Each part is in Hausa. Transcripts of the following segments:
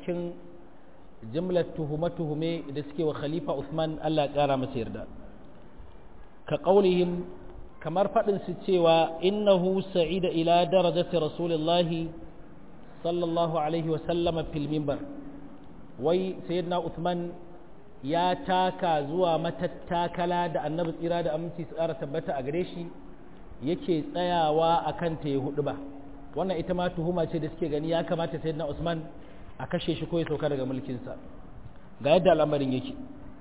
cikin jimlar tuhume-tuhume da suke wa khalifa Usman Allah ya ƙara masa yarda ka ƙaunihim kamar faɗin su cewa innahu sa'ida ila darajati rasulillahi sallallahu alaihi wasallama fil mimbar wai sayyidina Usman ya taka zuwa matattakala da annabi tsira da aminci su ƙara tabbata a gare shi yake tsayawa a kan ta ya hudu ba wannan ita ma tuhuma ce da suke gani ya kamata sayyidina Usman a kashe shi ko ya sauka daga mulkinsa ga yadda al'amarin yake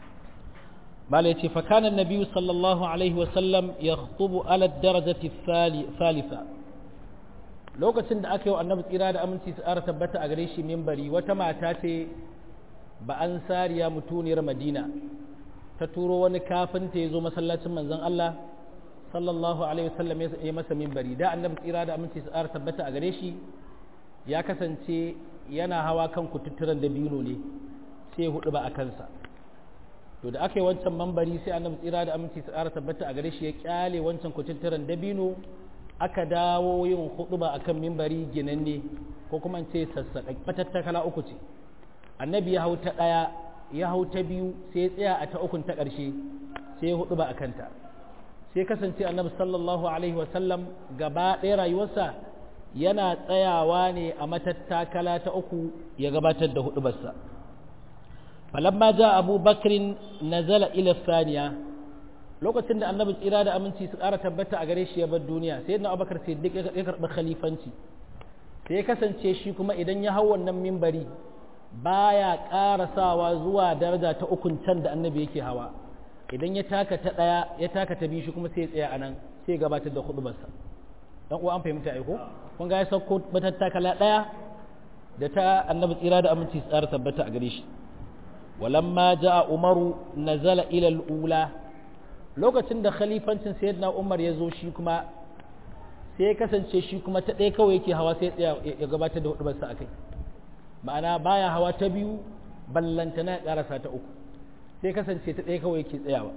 malai ce fakanan nabiyu sallallahu alaihi wasallam ya khutubu ala darajati thalitha lokacin da aka yi wa annabi tsira da aminci su ƙara tabbata a gare shi mimbari wata mata ce ba an sariya mutuniyar madina ta turo wani kafinta ya zo masallacin manzon Allah sallallahu alaihi wasallam ya masa mimbari da annabi tsira da aminci su ƙara tabbata a gare shi ya kasance yana hawa kan kututturen dabino ne sai ya hudu ba a kansa to da aka yi wancan mambari sai annabi tsira da aminci su ƙara tabbata a gare shi ya kyale wancan kututturen dabino aka dawo yin hudu ba akan mimbari ginanne ko kuma ce sassaƙa matattakala uku ce annabi ya hau ta ɗaya ya hau ta biyu sai ya tsaya a ta ukun ta ƙarshe sai ya hudu ba a kanta sai kasance annabi sallallahu alaihi wasallam gaba ɗaya rayuwarsa yana tsayawa ne a matattakala ta uku ya gabatar da hudubarsa falamma ja abu bakrin nazala ila saniya lokacin da annabi tsira da aminci su ƙara tabbata a gare shi ya bar duniya sai na abubakar sai duk ya karɓi khalifanci sai ya kasance shi kuma idan ya hau wannan mimbari baya ƙarasawa zuwa daraja ta ukun can da annabi yake hawa idan ya taka ta ɗaya ya taka ta biyu shi kuma sai ya tsaya a nan sai ya gabatar da hudubarsa dan uwa an fahimta aiko kun ga ya sauko matattakala ɗaya da ta annabi tsira da aminci tsara tabbata a gare shi walamma ja'a umaru nazala ila al-ula lokacin da khalifancin sayyidina umar ya zo shi kuma sai ya kasance shi kuma ta ɗaya kawai yake hawa sai ya ya gabatar da hudubarsa akai ma'ana baya hawa ta biyu ballantana ya karasa ta uku sai kasance ta ɗaya kawai yake tsayawa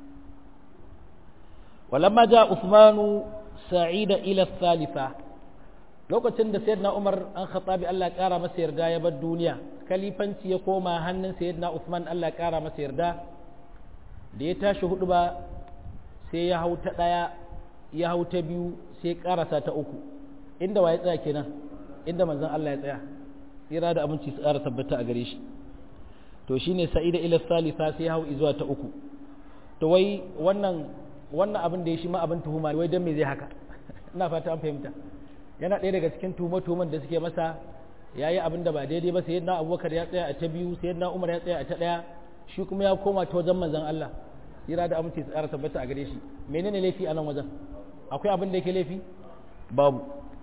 walamma ja'a usmanu sa'ida ila thalitha lokacin da sayyidina Umar an khatabi Allah ya kara masa yarda ya bar duniya kalifanci ya koma hannun sayyidina Uthman Allah ya kara masa yarda da ya tashi hudu ba sai ya hau ta daya ya hau ta biyu sai karasa ta uku inda waye tsaya kenan inda manzon Allah ya tsaya tsira da aminci su ƙara tabbata a gare shi to shine sa'ida ila thalitha sai ya hau zuwa ta uku to wai wannan wannan abin da ya shi ma abin tuhuma wai dan me zai haka ina fata an fahimta yana ɗaya daga cikin tuhume-tuhumen da suke masa ya yi abin da ba daidai ba sai yadda abubakar ya tsaya a ta biyu sai yadda umar ya tsaya a ta ɗaya shi kuma ya koma ta wajen manzan Allah tsira da aminci tsara tabbata a gare shi menene laifi a nan wajen akwai abin da yake laifi babu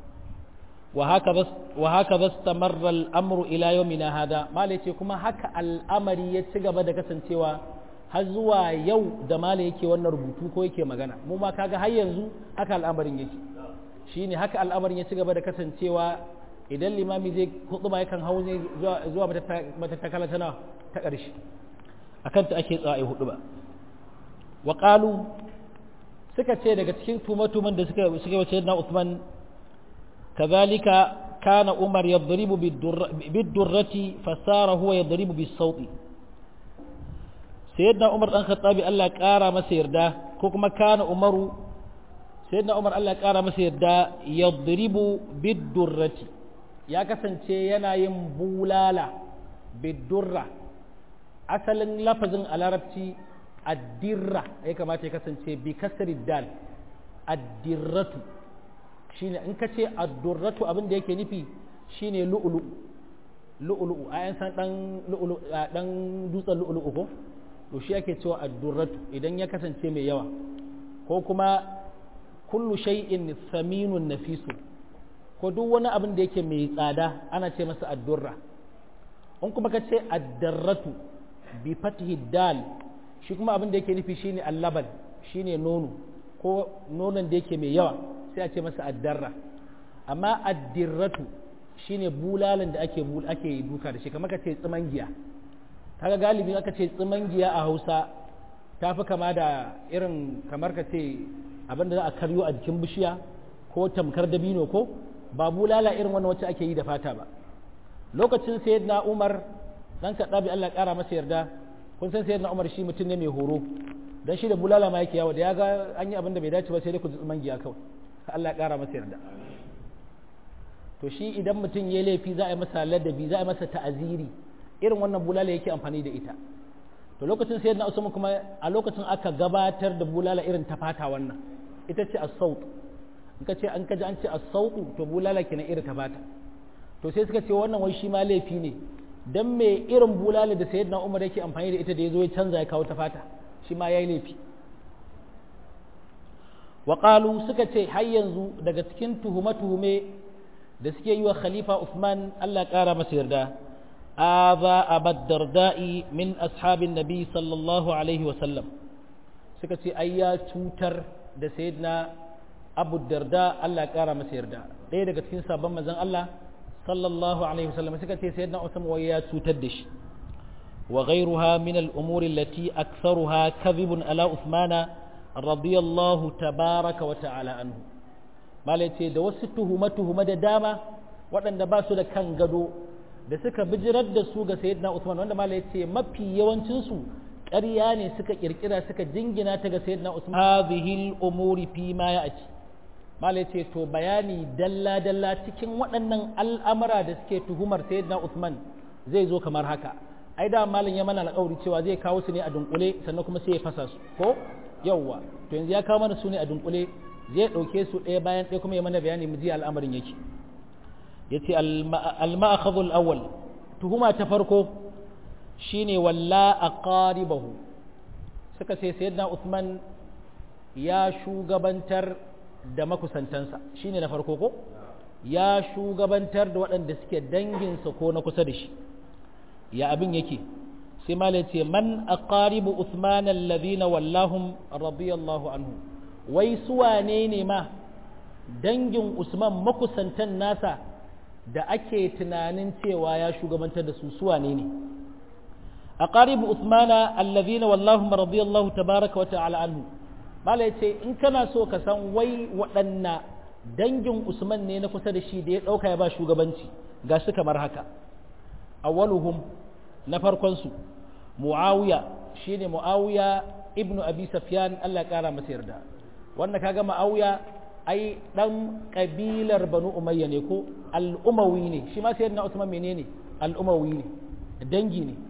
wa haka bas tamarra al'amru ila yawmina hada mala ce kuma haka al'amari ya ci gaba da kasancewa har zuwa yau da mala yake wannan rubutu ko yake magana mu ma kaga har yanzu haka al'amarin yake shine haka al'amarin ya ci gaba da kasancewa idan limami zai hutuba yakan hau ne zuwa matattakala tana ta ƙarshe akan ta ake tsaye hutuba wa qalu suka ce daga cikin tumatuman da suka suka wace na Uthman kazalika kana Umar yadribu bid-durrati fasara huwa yadribu bis-sawti sayyidina Umar dan Khattabi Allah ƙara masa yarda ko kuma kana Umaru sayyidina Umar Allah ƙara masa yarda yadribu bid-durrati ya kasance yana yin bulala bid-durra asalin lafazin a larabci addirra ya kamata ya kasance bi kasri dal addirratu shine in ka ce addurratu abin da yake nufi shine lu'ulu lu'ulu a yan san dan lu'ulu dan dutsen lu'ulu ko to shi ake cewa addurratu idan ya kasance mai yawa ko kuma kullu shay'in saminun nafisu ko duk wani abin da yake mai tsada ana ce masa addurra in kuma ka ce addarratu bi fathi dal shi kuma abin da yake nufi shine allaban shine nono ko nonon da yake mai yawa sai a ce masa addarra amma addirratu shine bulalan da ake ake duka da shi kamar ka ce tsimangiya kaga galibi aka ce tsimangiya a Hausa ta fi kama da irin kamar ka ce abin da za a karyo a jikin bishiya ko tamkar dabino ko ba bulala irin wannan wacce ake yi da fata ba lokacin sayyidina Umar dan kaɗa bi Allah ƙara masa yarda kun san sayyidina Umar shi mutum ne mai horo dan shi da bulala ma yake yawo da ya ga an yi abin da bai dace ba sai dai ku man giya kawai Allah ƙara masa yarda to shi idan mutum ya laifi za a yi masa ladabi za a yi masa ta'aziri irin wannan bulala yake amfani da ita to lokacin sayyidina Usman kuma a lokacin aka gabatar da bulala irin ta fata wannan ita ce as-saut in ka ce an kaji an ce as-sautu to bulala kenan irin ta fata to sai suka ce wannan wai shi ma laifi ne dan me irin bulala da sayyidina Umar yake amfani da ita da yazo ya canza ya kawo ta fata shi ma yayi laifi wa qalu suka ce har yanzu daga cikin tuhume-tuhume da suke yi wa khalifa Uthman Allah ƙara masa yarda aba abad darda'i min ashabin nabi sallallahu alaihi wa sallam suka ce ai ya cutar da sayyidina abu darda Allah ƙara masa yarda ɗaya daga cikin sabon manzon Allah sallallahu alaihi wa sallam suka ce sayyidina Usman wai ya cutar da shi wa ghayruha min al-umuri allati aktharuha kadhibun ala Uthmana radiyallahu tabaraka wa ta'ala anhu malai ce da wasu tuhuma-tuhuma da dama waɗanda ba su da kan gado da suka bijirar da su ga sayyidina Usman wanda malai ce mafi yawancinsu ƙarya ne suka ƙirƙira suka jingina ta ga sayyidina Usman hadhihi al-umuri fi ma ya'ti malai ce to bayani dalla dalla cikin waɗannan al'amura da suke tuhumar sayyidina Usman zai zo kamar haka ai da malam ya mana alƙawari cewa zai kawo su ne a dunkule sannan kuma sai ya fasa su ko yawwa to yanzu ya kawo mana su ne a dunkule zai ɗauke su ɗaya bayan ɗaya kuma ya mana bayani mu ji al'amarin yake ya ce al-ma'akhadhul awwal tuhuma ta farko shine walla aqaribahu suka ce sayyidina Uthman ya shugabantar da makusantansa shine na farko ko ya shugabantar da waɗanda suke danginsa ko na kusa da shi ya abin yake sai malai ce man aqaribu Uthman alladhina wallahum radiyallahu anhu wai su wane ne ma dangin Usman makusantan nasa da ake tunanin cewa ya shugabantar da su su wane ne aqaribu Uthmana alladhina wallahum radiyallahu tabaraka wa ta'ala anhu mala yace in kana so ka san wai waɗanna dangin Usman ne na kusa da shi da ya ɗauka ya ba shugabanci ga su kamar haka awwaluhum na farkon su Muawiya shine Muawiya ibnu Abi Sufyan Allah ya kara masa yarda wanda kaga Muawiya ai dan kabilar Banu Umayya ne ko al-Umawi ne shi ma sayyidina Usman menene al-Umawi ne dangi ne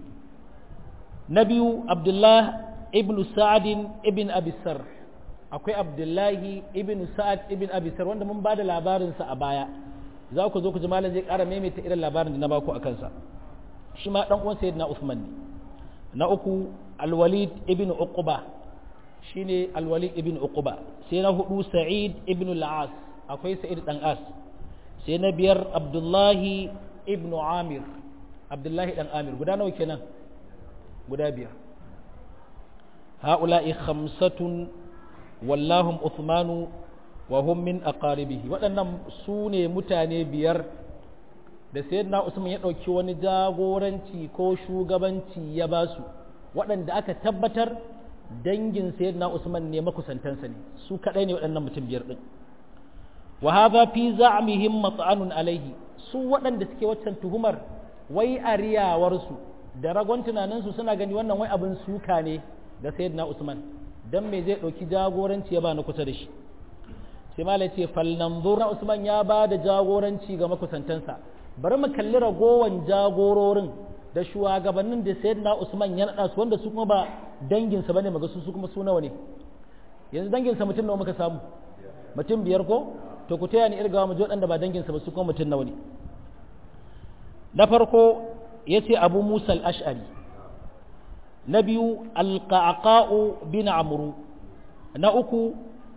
na biyu Abdullah ibn Sa'ad ibn Abi Sar akwai Abdullahi ibn Sa'ad ibn Abi Sar wanda mun bada labarin sa a baya za ku zo ku ji malam zai ƙara maimaita irin labarin da na baku akan sa shi ma dan uwan sayyidina Usman ne na uku Al-Walid ibn Uqba shine Al-Walid ibn Uqba sai na hudu Sa'id ibn Al-As akwai Sa'id dan As sai na biyar Abdullahi ibn Amir Abdullahi dan Amir guda nawa kenan guda biyar هؤلاء خمسة واللهم عثمان وهم من أقاربه waɗannan su ne mutane biyar da sayyidina Usman ya ɗauki wani jagoranci ko shugabanci ya ba su waɗanda aka tabbatar dangin sayyidina Usman ne makusantansa ne su kaɗai ne waɗannan mutum biyar ɗin wa hadha fi za'mihim mat'anun alaihi su waɗanda suke waccan tuhumar wai ariyawarsu da ragon tunaninsu suna gani wannan wai abin suka ne ga sayyidina Usman dan me zai dauki jagoranci ya ba na kusa da shi sai mala ce falnanzur na Usman ya ba da jagoranci ga makusantansa bari mu kalli ragowan jagororin da shugabannin da sayyidina Usman ya nada su wanda su kuma ba dangin sa bane maga su su kuma su nawa ne yanzu dangin sa mutum nawa muka samu mutum biyar ko to ku taya ni irgawa mu ji waɗanda ba dangin sa ba su kuma mutum nawa ne na farko yace Abu Musa al-Ash'ari na biyu alƙaƙa'u bin amuru na uku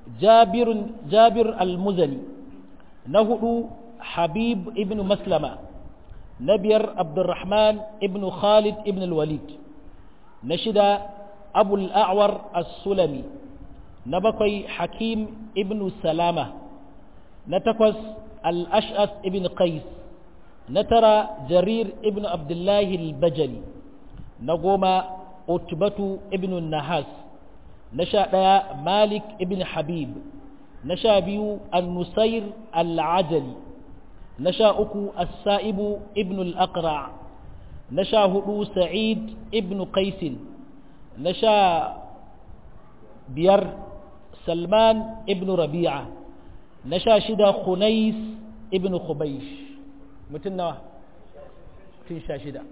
jabir al-muzani na hudu habib ibn maslama na biyar abdurrahman ibn khalid ibn al-walid na shida abul a'war as-sulami na bakwai hakim ibn salama na takwas al-ash'as ibn qais na tara jarir ibn abdullahi al-bajali na goma utbatu ibn nahas na sha ɗaya malik ibn habib na sha biyu al-nusair al-ajali نشا أكو السائب ابن الأقرع نشا هدو سعيد ابن قيس نشا بير سلمان ابن ربيعة نشا شدا خنيس ابن خبيش متنا تنشا شدا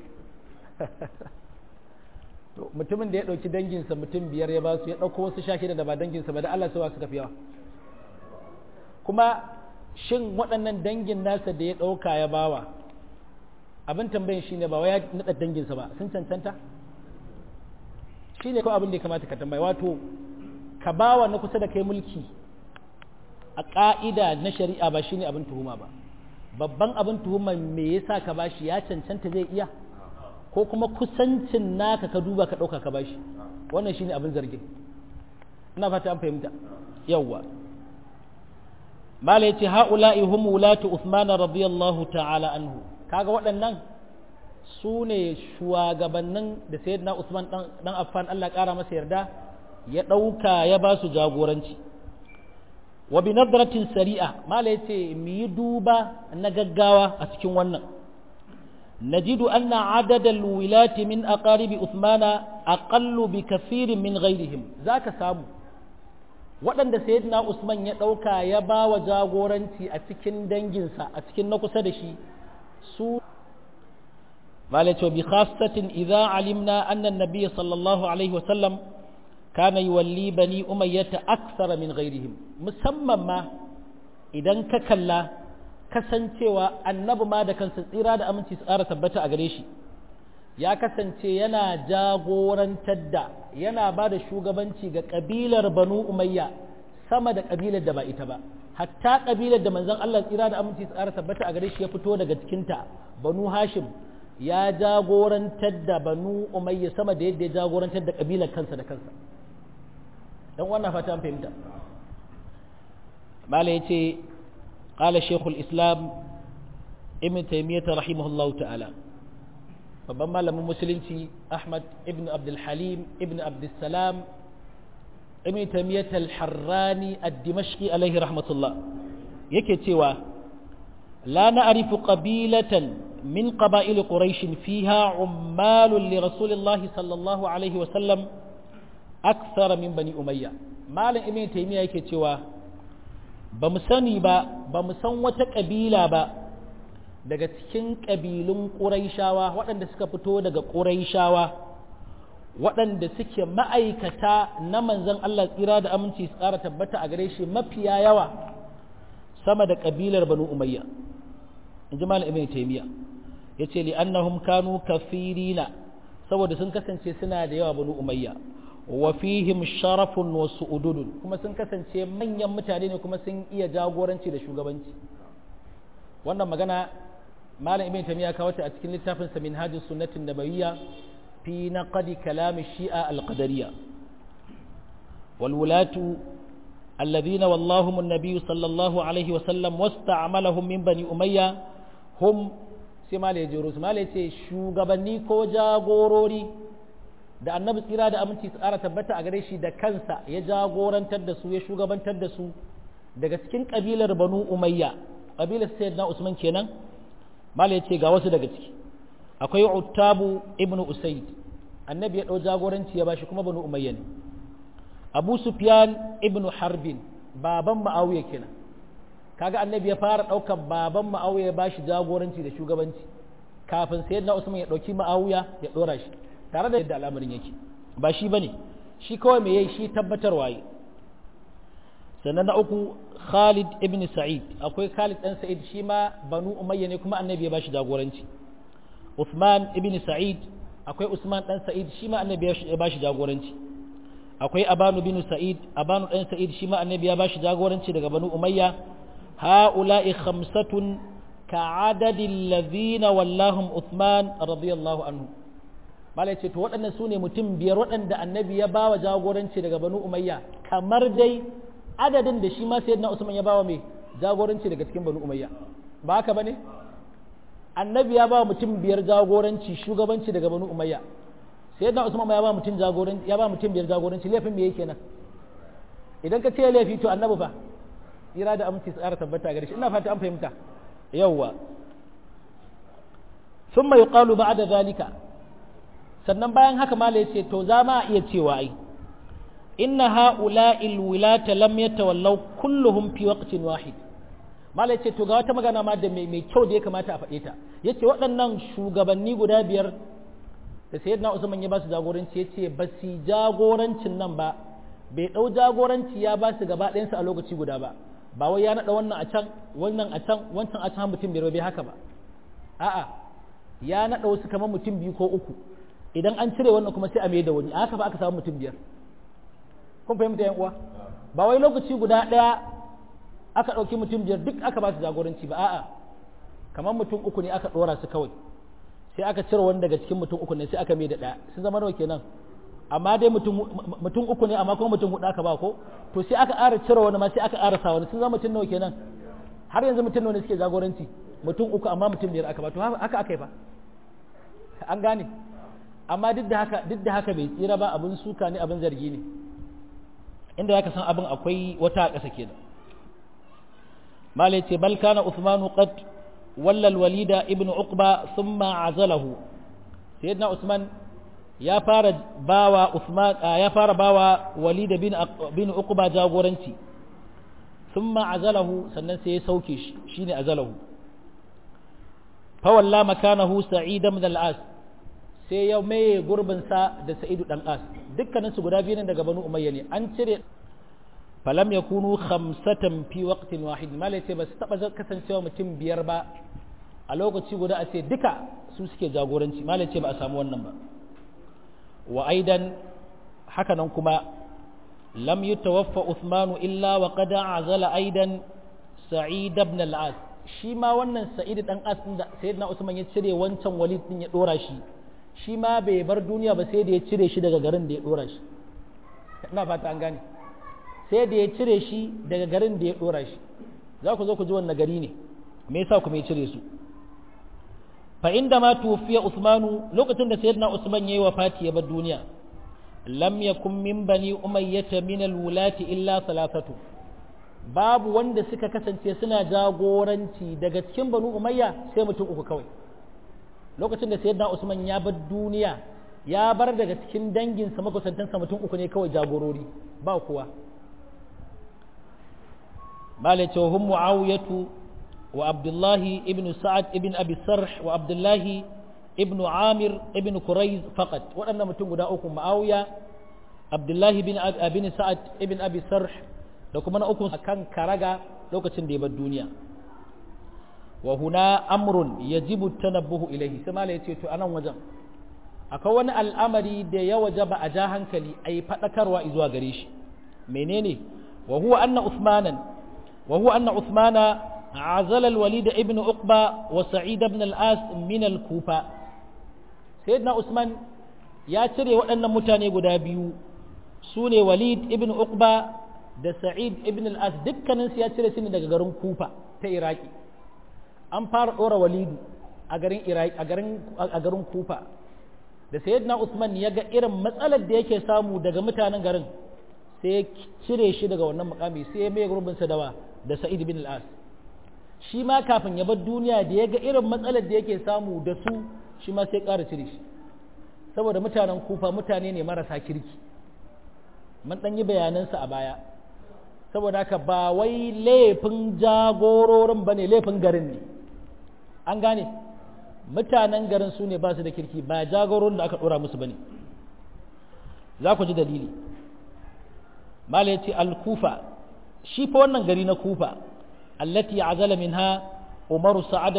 mutumin da ya ɗauki danginsa mutum biyar ya ba su ya ɗauko wasu sha shida da ba danginsa ba da Allah suwa suka fi yawa kuma shin waɗannan dangin nasa da ya ɗauka ya bawa abin tambayin shi ne ba wai ya naɗa danginsa ba sun cancanta shi ne kawai abin da ya kamata ka tambayi wato ka bawa na kusa da kai mulki a ƙa'ida na shari'a ba shi ne abin tuhuma ba babban abin tuhuma me yasa ka bashi ya cancanta zai iya ko kuma kusancin naka ka duba ka ɗauka ka bashi wannan shine abin zargin ina fata an fahimta yawwa mala yace haula'i hum wulatu Uthman radiyallahu ta'ala anhu kaga waɗannan su ne shugabannin da sayyidina Usman dan Affan Allah ƙara masa yarda ya ɗauka ya ba su jagoranci wa bi nadratin sari'a mala yace mu yi duba na gaggawa a cikin wannan نجد أن عدد الولاة من أقارب أثمان أقل بكثير من غيرهم ذاك سامو waɗanda sayyidina Usman ya ɗauka ya ba wa jagoranci a cikin danginsa a cikin na kusa da shi su malacho bi khasatin idza alimna anna an-nabiy sallallahu alaihi wasallam kana yuwalli bani umayyah akthar min ghairihim musamman ma idan ka kalla kasancewa annabi ma da kansa tsira da aminci su ƙara tabbata a gare shi ya kasance yana jagorantar da yana ba da shugabanci ga ƙabilar banu umayya sama da ƙabilar da ba ita ba hatta ƙabilar da manzon Allah tsira da aminci su ƙara tabbata a gare shi ya fito daga cikinta banu hashim ya jagorantar da banu umayya sama da yadda ya jagorantar da ƙabilar kansa da kansa dan wannan fata an fahimta mala yace قال شيخ الإسلام ابن تيمية رحمه الله تعالى babban malamin musulunci Ahmad ibn Abdul Halim ibn Abdul Salam ibn Taymiyyah al-Harrani ad-Dimashqi alaihi rahmatullah yake cewa la na'rifu qabilatan min qaba'il quraish fiha ummalun li rasulillah sallallahu alaihi wa sallam akthar min bani umayya malam ibn Taymiyyah yake cewa ba mu sani ba ba mu san wata ƙabila ba daga cikin ƙabilun ƙuraishawa waɗanda suka fito daga ƙuraishawa waɗanda suke ma'aikata na manzan Allah tsira da aminci su ƙara tabbata a gare shi mafiya yawa sama da ƙabilar banu umayya in ji malam ibn taymiya ya ce li'annahum kanu kafirina saboda sun kasance suna da yawa banu umayya wa fihim sharafun wa su'ududun kuma sun kasance manyan mutane ne kuma sun iya jagoranci da shugabanci wannan magana malam ibn tamiya kawo ta a cikin littafin sa minhajus sunnatin nabawiyya fi naqdi kalam shi'a al-qadariyya wal wulatu alladhina wallahum an-nabiy sallallahu alaihi wa sallam wasta'malahum min bani umayya hum sai malai jirus malai ce shugabanni ko jagorori da annabi tsira da aminci su ƙara tabbata a gare shi da kansa ya jagorantar da su ya shugabantar da su daga cikin ƙabilar banu umayya ƙabilar sayyidina usman kenan mala ce ga wasu daga ciki akwai uttabu ibn usaid annabi ya ɗau jagoranci ya bashi kuma banu umayya ne abu sufyan ibn harbin baban ma'awiya kenan kaga annabi ya fara ɗaukar baban ma'awiya ya bashi jagoranci da shugabanci kafin sayyidina usman ya ɗauki ma'awiya ya ɗora shi tare da yadda al'amarin yake ba shi bane shi kawai me yayi shi tabbatarwa yi sannan na uku Khalid ibn Sa'id akwai Khalid dan Sa'id shi ma Banu Umayya ne kuma annabi ya bashi jagoranci Uthman ibn Sa'id akwai Usman dan Sa'id shi ma annabi ya bashi jagoranci akwai Abanu bin Sa'id Abanu dan Sa'id shi ma annabi ya bashi jagoranci daga Banu Umayya ha'ula'i khamsatun ka'adadi alladhina wallahum Uthman radiyallahu anhu malai ce to waɗannan su ne mutum biyar waɗanda annabi ya bawa jagoranci daga banu umayya kamar dai adadin da shi ma sayyidina usman ya bawa mai jagoranci daga cikin banu umayya ba haka bane annabi ya bawa mutum biyar jagoranci shugabanci daga banu umayya sayyidina usman ya ba mutum jagoranci ya ba mutum biyar jagoranci laifin me yake nan idan ka ce laifi to annabi fa ira da aminci tsara tabbata gare shi ina fata an fahimta yawwa thumma yuqalu ba'da zalika sannan bayan haka mala yace to za ma iya cewa ai inna ha'ula'il wilata lam yatawallaw kulluhum fi waqtin wahid mala yace to ga wata magana ma da mai kyau da ya kamata a faɗe ta yace waɗannan shugabanni guda biyar da sayyidina Usman ya ba su jagoranci yace ba su jagorancin nan ba bai ɗau jagoranci ya ba su gaba ɗayansu a lokaci guda ba ba wai ya naɗa wannan a can wannan a can wancan a can mutum biyar bai haka ba a'a ya naɗa wasu kamar mutum biyu ko uku idan an cire wannan kuma sai a mai da wani a haka ba aka samu mutum biyar kun fahimta yan uwa ba wai lokaci guda ɗaya aka ɗauki mutum biyar duk aka ba su jagoranci ba a'a kamar mutum uku ne aka ɗora su kawai sai aka cire wani daga cikin mutum uku ne sai aka mai da ɗaya sun zama nawa kenan amma dai mutum uku ne amma kuma mutum hudu aka ba ko to sai aka ƙara cire wani ma sai aka ƙara sa wani sun zama mutum nawa kenan har yanzu mutum nawa ne suke jagoranci mutum uku amma mutum biyar aka ba to haka aka yi ba an gane amma duk da haka duk da haka bai tsira ba abin suka ne abin zargi ne inda zaka san abin akwai wata a ƙasa kenan malai ce bal kana usmanu qad walla walida ibnu uqba thumma azalahu sayyidina usman ya fara bawa usman ya fara bawa walid bin bin uqba jagoranci thumma azalahu sannan sai ya sauke shi shine azalahu fa walla makanahu sa'id ibn al-as sai ya maye gurbinsa da sa'idu ɗan as dukkaninsu guda biyu ne daga banu umayya ne an cire falam ya kunu khamsatan fi waqtin wahid malai ce ba su taɓa kasancewa mutum biyar ba a lokaci guda a ce duka su suke jagoranci malai ce ba a samu wannan ba wa aidan haka nan kuma lam yutawaffa Uthmanu illa wa qad azala aidan Sa'id ibn al-As shi ma wannan Sa'id dan As din da Sayyidina Usman ya cire wancan Walid din ya dora shi shi ma bai bar duniya ba sai da ya cire shi daga garin da ya dora shi ina fata an gane sai da ya cire shi daga garin da ya dora shi za ku zo ku ji wannan gari ne me yasa kuma ya cire su fa inda ma tufiya Usmanu lokacin da Sayyidina Usman yayi wafati ya bar duniya lam yakun min bani umayyata min alwulati illa thalathatu babu wanda suka kasance suna jagoranci daga cikin banu umayya sai mutum uku kawai lokacin da sayyidina usman ya bar duniya ya bar daga cikin danginsa makusantansa mutum uku ne kawai jagorori ba kuwa malai ce hum muawiyatu wa abdullahi ibn sa'ad ibn abi sarh wa abdullahi ibn amir ibn kuraiz faqat waɗannan mutum guda uku ma'awiya abdullahi bin abin sa'ad ibn abi sarh da kuma na uku kan karaga lokacin da ya bar duniya wa huna amrun yajibu tanabbuhu ilayhi sai malai yace to anan wajen akwai wani al'amari da ya wajaba a ja hankali ai fadakarwa zuwa gare shi menene wa huwa anna usmanan wa huwa anna usmana عزل الوليد ابن عقبة وسعيد بن الآس من الكوفة سيدنا عثمان ya cire waɗannan mutane guda biyu su ne walid ibn uqba da sa'id ibn al-as dukkaninsu ya cire su ne daga garin kufa ta iraki an fara ɗora walidu a garin iraki a garin a garin kufa da sayyidina usman ya ga irin matsalar da yake samu daga mutanen garin sai ya cire shi daga wannan mukami sai ya mai gurbin sa dawa da sa'id ibn al-as shi ma kafin ya bar duniya da ya ga irin matsalar da yake samu da su shi ma sai ƙara cire shi saboda mutanen kufa mutane ne marasa kirki mun ɗan yi bayanansa a baya saboda haka ba wai laifin jagororin ba ne laifin garin ne an gane mutanen garin su ne ba su da kirki ba jagororin da aka ɗora musu ba ne za ku ji dalili mala ya ce al-kufa shi fa wannan gari na kufa allati azala minha umaru sa'ad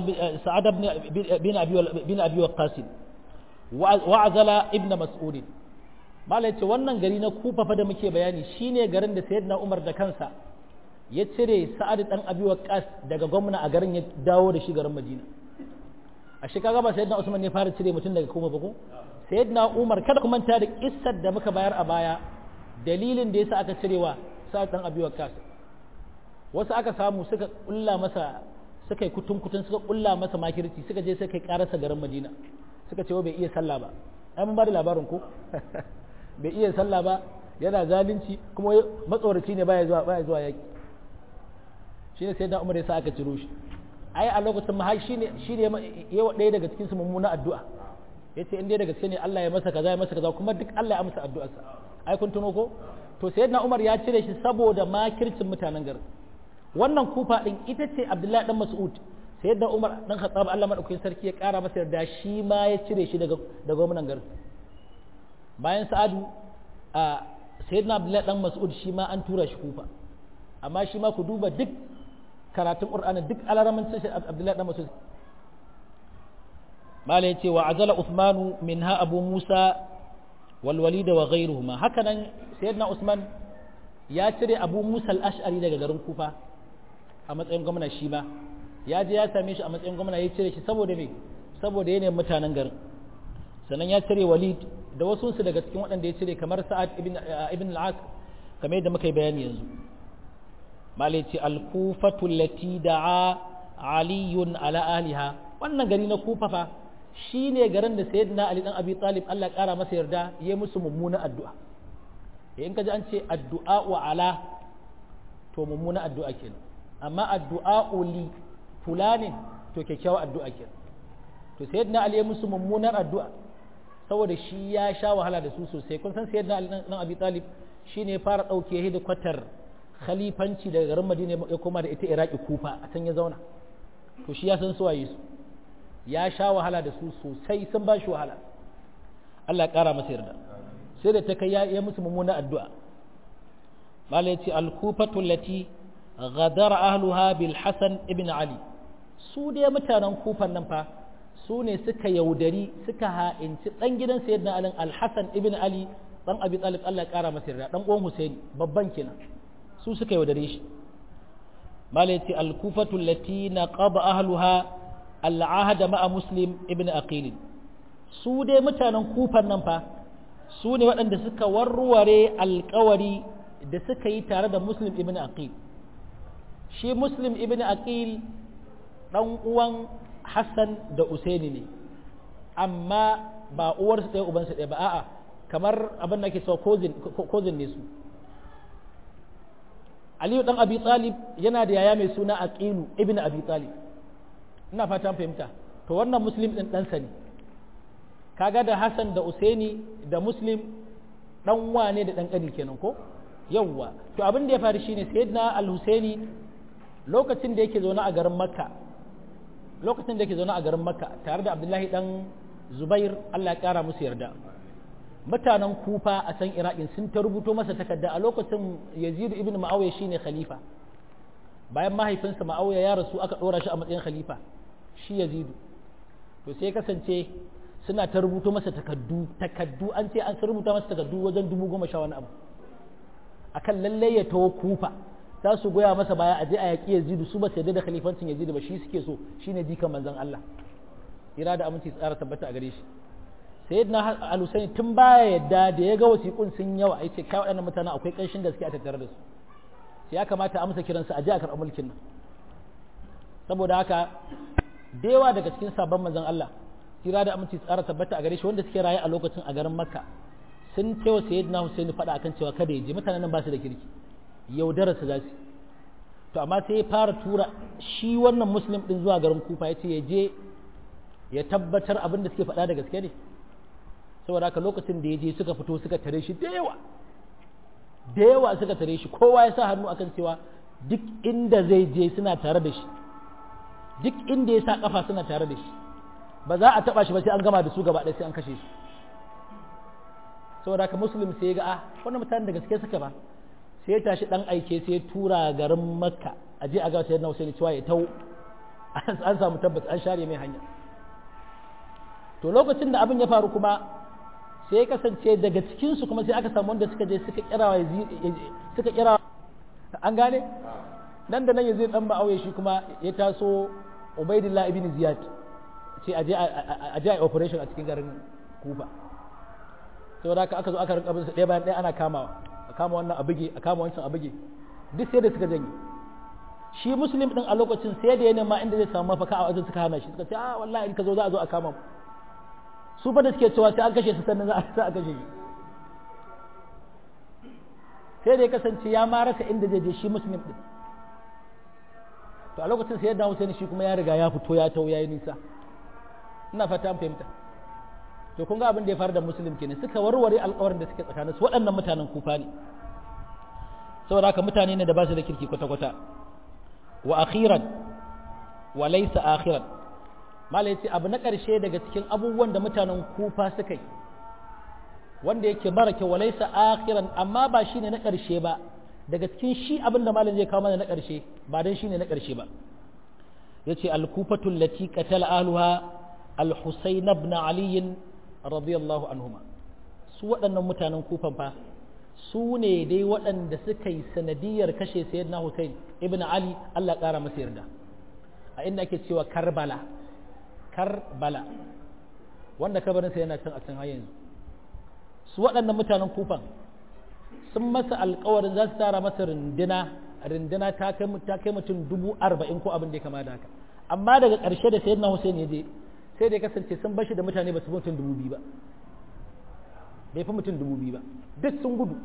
bin abi waqqas wa'azala ibn mas'ud mala yace wannan gari na kufa fa da muke bayani shine garin da sayyidina umar da kansa ya cire sa'ad dan abi waqqas daga gwamna a garin ya dawo da shi garin madina a shi kaga ba sayyidina usman ne fara cire mutum daga kufa ba ko sayyidina umar kada ku manta da kissar da muka bayar a baya dalilin da yasa aka cirewa sa'ad dan abi waqqas wasu aka samu suka kulla masa suka yi kutun kutun suka kulla masa makirci suka je suka yi karasa garin madina suka ce bai iya sallah ba ai mun ba da labarin ko bai iya sallah ba yana zalunci kuma matsoraci ne baya zuwa baya zuwa yaki shine sai da Umar ya sa aka ciro shi ai a lokacin ma shine shine yawa ɗaya daga cikin su mummuna addu'a yace in dai daga gaske ne Allah ya masa kaza ya masa kaza kuma duk Allah ya amsa addu'arsa ai kun tuno ko to sayyidina Umar ya cire shi saboda makircin mutanen garin wannan kufa din ita ce Abdullahi dan Mas'ud sayyidina Umar dan Khattab Allah madaukakin sarki ya kara masa yarda shi ma ya cire shi daga daga gwamnan garin bayan Sa'adu a sayyidina Abdullahi dan Mas'ud shi ma an tura shi kufa amma shi ma ku duba duk karatun Qur'ani duk alaramancin shi Abdullahi dan Mas'ud mala yace wa azala Uthmanu minha Abu Musa wal Walid wa ghayruhuma hakanan sayyidina Usman ya cire Abu Musa al-Ash'ari daga garin Kufa a matsayin gwamna shi ma ya je ya same shi a matsayin gwamna ya cire shi saboda me saboda yanayin mutanen garin sannan ya cire Walid da wasu su daga cikin waɗanda ya cire kamar Sa'ad ibn ibn al-As kamar yadda muka yi bayani yanzu mala yace al-Kufatu allati da'a aliyun ala ahliha wannan gari na Kufa fa shi ne garin da sayyidina Ali dan Abi Talib Allah ƙara masa yarda ya musu mummuna addu'a in ka ji an ce addu'a wa ala to mummuna addu'a kenan amma addu'a li fulanin to kyakkyawar addu'a kenan to sayyidina Ali ya musu mummunar addu'a saboda shi ya sha wahala da su sosai kun san sayyidina Ali dan Abi Talib shine ya fara dauke hidikwatar khalifanci daga garin Madina ya koma da ita Iraki Kufa a can ya zauna to shi ya san suwaye su ya sha wahala da su sosai sun ba shi wahala Allah ƙara masa yarda sai da ta kai ya musu mummuna addu'a mala ya ce alkufatu lati ghadara ahluha bil hasan ibn ali su dai mutanen kufan nan fa su ne suka yaudari suka ha'inci dan gidan sayyidina ali al-hasan ibn ali dan abi talib Allah ƙara masa yarda dan uwan husaini babban kenan su suka yaudare shi mala ya ce alkufatu lati naqaba ahluha al'ahada ma'a muslim ibn aqil su dai mutanen kufan nan fa su ne waɗanda suka warware alkawari da suka yi tare da muslim ibn aqil shi muslim ibn aqil ɗan uwan hassan da usaini ne amma ba uwarsu ɗaya ubansu ɗaya ba a'a kamar abin da ke cewa kozin ne su aliyu ɗan abi talib yana da yaya mai suna aqilu ibn abi talib ina fata fahimta to wannan muslim ɗin ɗansa ne kaga da hassan da usaini da muslim ɗan wane da ɗan ƙani kenan ko yawwa to abin da ya faru shine sayyidina al-husaini lokacin da yake zaune a garin makka lokacin da yake zaune a garin makka tare da abdullahi dan zubair allah ya kara musu yarda mutanen kufa a can iraqin sun ta rubuto masa takarda a lokacin yazid ibn ma'awiya shine khalifa bayan mahaifinsa ma'awiya ya rasu aka dora shi a matsayin khalifa shi yazidu to sai kasance suna ta rubuto masa takaddu takaddu an ce an rubuta masa takaddu wajen dubu goma sha wani abu akan lallai ya tawo kufa za su goya masa baya a je a yaƙi yazidu su ba su yarda da khalifancin yazidu ba shi suke so shine jikan manzon Allah ira da aminci tsara tabbata a gare shi sayyidina al-husaini tun baya yadda da ya ga wasiƙun sun yawa yace kai waɗannan mutanen akwai ƙanshin gaske a tattare da su sai ya kamata a amsa kiransu a je a karɓi mulkin nan saboda haka da yawa daga cikin sabon manzon Allah ira da aminci tsara tabbata a gare shi wanda suke raye a lokacin a garin makka sun cewa sayyidina husaini faɗa akan cewa kada ya je mutanen nan ba su da kirki yaudararsa za su to amma sai ya fara tura shi wannan muslim din zuwa garin kufa ya ce ya je ya tabbatar abin da suke faɗa da gaske ne saboda haka lokacin da ya je suka fito suka tare shi da yawa da yawa suka tare shi kowa ya sa hannu akan cewa duk inda zai je suna tare da shi duk inda ya sa kafa suna tare da shi ba za a taba shi ba sai an gama da su gaba ɗaya sai an kashe shi saboda haka muslim sai ya ga ah wannan mutanen da gaske suka ba sai ya tashi dan aike sai ya tura garin makka a je a ga sayyidina Husaini cewa ya tau an samu tabbas an share mai hanya to lokacin da abin ya faru kuma sai ya kasance daga cikin su kuma sai aka samu wanda suka je suka kira suka kira an gane nan da nan yazid dan ba'auye shi kuma ya taso ubaidillah ibn ziyad ce a je a je operation a cikin garin kufa saboda haka aka zo aka rinka bin su ɗaya bayan ɗaya ana kamawa a kama wannan a buge a kama wancan a buge duk sai da suka janye shi muslim din a lokacin sai da ya nema inda zai samu mafaka a wajen suka hana shi suka ce a wallahi in ka zo za a zo a kama mu su fa da suke cewa sai an kashe su sannan za a kashe shi sai da ya kasance ya ma rasa inda zai je shi muslim din to a lokacin sai yadda Hussein shi kuma ya riga ya fito ya tau yayi nisa ina fata an fahimta to kun ga abin da ya faru da muslim kenan suka warware alƙawarin da suke tsakanin su waɗannan mutanen kufa ne saboda haka mutane ne da ba su da kirki kwata kwata wa akhiran wa laysa akhiran mala yace abu na ƙarshe daga cikin abubuwan da mutanen kufa suka yi wanda yake mara kyau wa laysa akhiran amma ba shine na ƙarshe ba daga cikin shi abin da malam zai kawo mana na ƙarshe ba dan shine na ƙarshe ba yace al-kufatu allati qatala ahluha al-husayn ibn ali radiyallahu anhuma su waɗannan mutanen kufan fa su ne dai waɗanda suka yi sanadiyar kashe sayyidina Hussein ibn Ali Allah ƙara masa yarda a inda ake cewa Karbala Karbala wanda kabarinsa yana can a can har yanzu su waɗannan mutanen kufan sun masa alƙawarin za su tara masa rindina rindina ta kai mutum dubu arba'in ko abin da ya kama da haka amma daga ƙarshe da sayyidina Hussein ya je sai da ya kasance sun bashi da mutane ba su mutum dubu biyu ba bai fi mutum dubu biyu ba duk sun gudu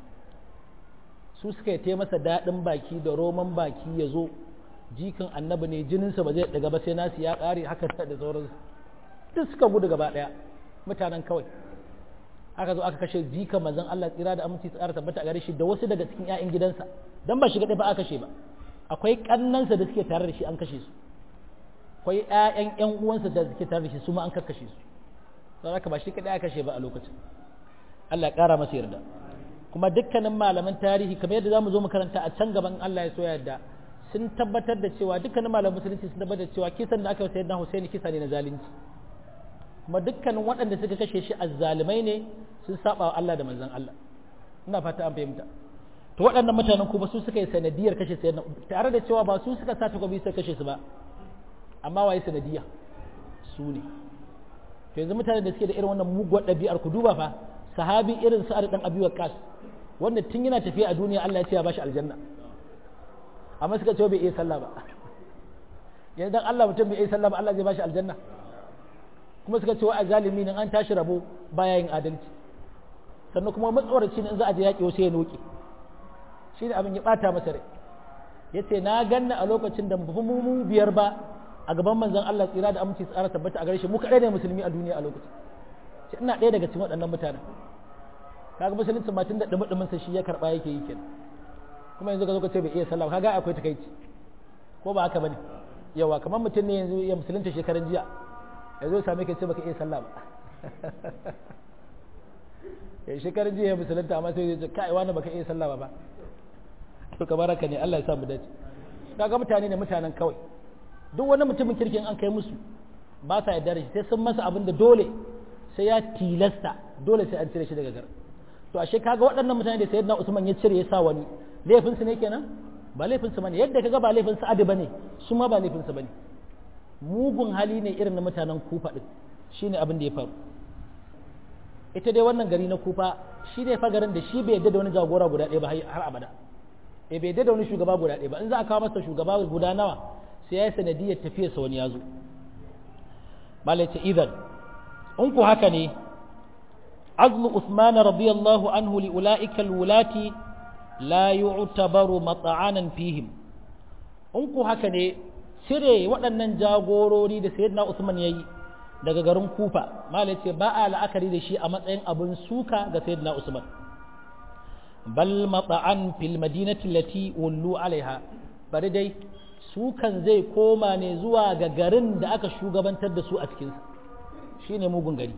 su suka yi masa daɗin baki da roman baki ya zo jikin annabi ne jininsa ba zai daga ba sai nasu ya ƙare haka da sauransu duk suka gudu gaba ɗaya mutanen kawai aka zo aka kashe jika mazan Allah tsira da aminci tsara tabbata a gare shi da wasu daga cikin 'ya'yan gidansa dan ba shi kaɗai ba aka kashe ba akwai ƙannansa da suke tare da shi an kashe su akwai 'ya'yan 'yan uwansa da suke tare da shi su ma an kakkashe su don haka ba shi kaɗai aka kashe ba a lokacin Allah ya ƙara masa yarda kuma dukkanin malaman tarihi kamar yadda zamu zo mu karanta a can gaban Allah ya so yarda sun tabbatar da cewa dukkanin malaman musulunci sun tabbatar da cewa kisan da aka yi sayyidina Husaini kisa ne na zalunci kuma dukkanin waɗanda suka kashe shi azzalumai ne sun saba wa Allah da manzon Allah ina fata an fahimta to waɗannan mutanen kuma su suka yi sanadiyar kashe sayyidina tare da cewa ba su suka sa takobi suka kashe su ba amma waye sanadiya su ne to yanzu mutanen da suke da irin wannan muguwar ɗabi'ar ku duba fa sahabi irin sa'ad dan abi waqas wanda tun yana tafiya a duniya Allah ya ce ya bashi aljanna amma suka ce bai iya sallah ba yanzu dan Allah mutum bai iya sallah ba Allah zai bashi aljanna kuma suka ce wa a zalimi nan an tashi rabo baya yin adalci sannan kuma matsawarci in za a je yaƙi wasu ya noke shi ne abin ya ɓata masa rai ya ce na ganna a lokacin da mu mu biyar ba a gaban manzon Allah tsira da aminci tsara tabbata a gare shi mu kaɗai ne musulmi a duniya a lokacin ce ina ɗaya daga cikin waɗannan mutanen kaga musulunci ma tun da ɗumi sa shi ya karɓa yake yi kenan kuma yanzu ka zo ka ce bai iya sallah kaga akwai takaici ko ba haka bane yawa kamar mutum ne yanzu ya musulunta shekaran jiya ya zo same ka ce baka iya sallah ba ya shekaran jiya ya musulunta amma sai ya ce kai wani baka iya sallah ba ba to kamar haka ne Allah ya sa mu dace kaga mutane ne mutanen kawai duk wani mutumin kirkin an kai musu ba sa yarda da shi sai sun masa abin da dole sai ya tilasta dole sai an cire shi daga gar to ashe kaga waɗannan mutane da sayyidina Usman ya cire ya sa wani laifin su ne kenan ba laifin su bane yadda kaga ba laifin su adi bane su ma ba laifin su bane mugun hali ne irin na mutanen Kufa din shine abin da ya faru ita dai wannan gari na Kufa shi ne fa garin da shi bai yadda da wani jagora guda ɗaya ba har abada eh bai yadda da wani shugaba guda ɗaya ba in za a kawo masa shugaba guda nawa sai ya yi sanadiyar tafiyarsa wani ya zo malai ce idan in ku haka ne azlu Usman radiyallahu anhu li ula'ika alwulati la yu'tabaru mat'anan fihim in ku haka ne cire waɗannan jagorori da sayyidina Usman yayi daga garin Kufa malai ce ba a la'akari da shi a matsayin abin suka ga sayyidina Usman bal mat'an fil madinati allati wallu alaiha bari dai sukan zai koma ne zuwa ga garin da aka shugabantar da su a cikinsa shi ne mugun gari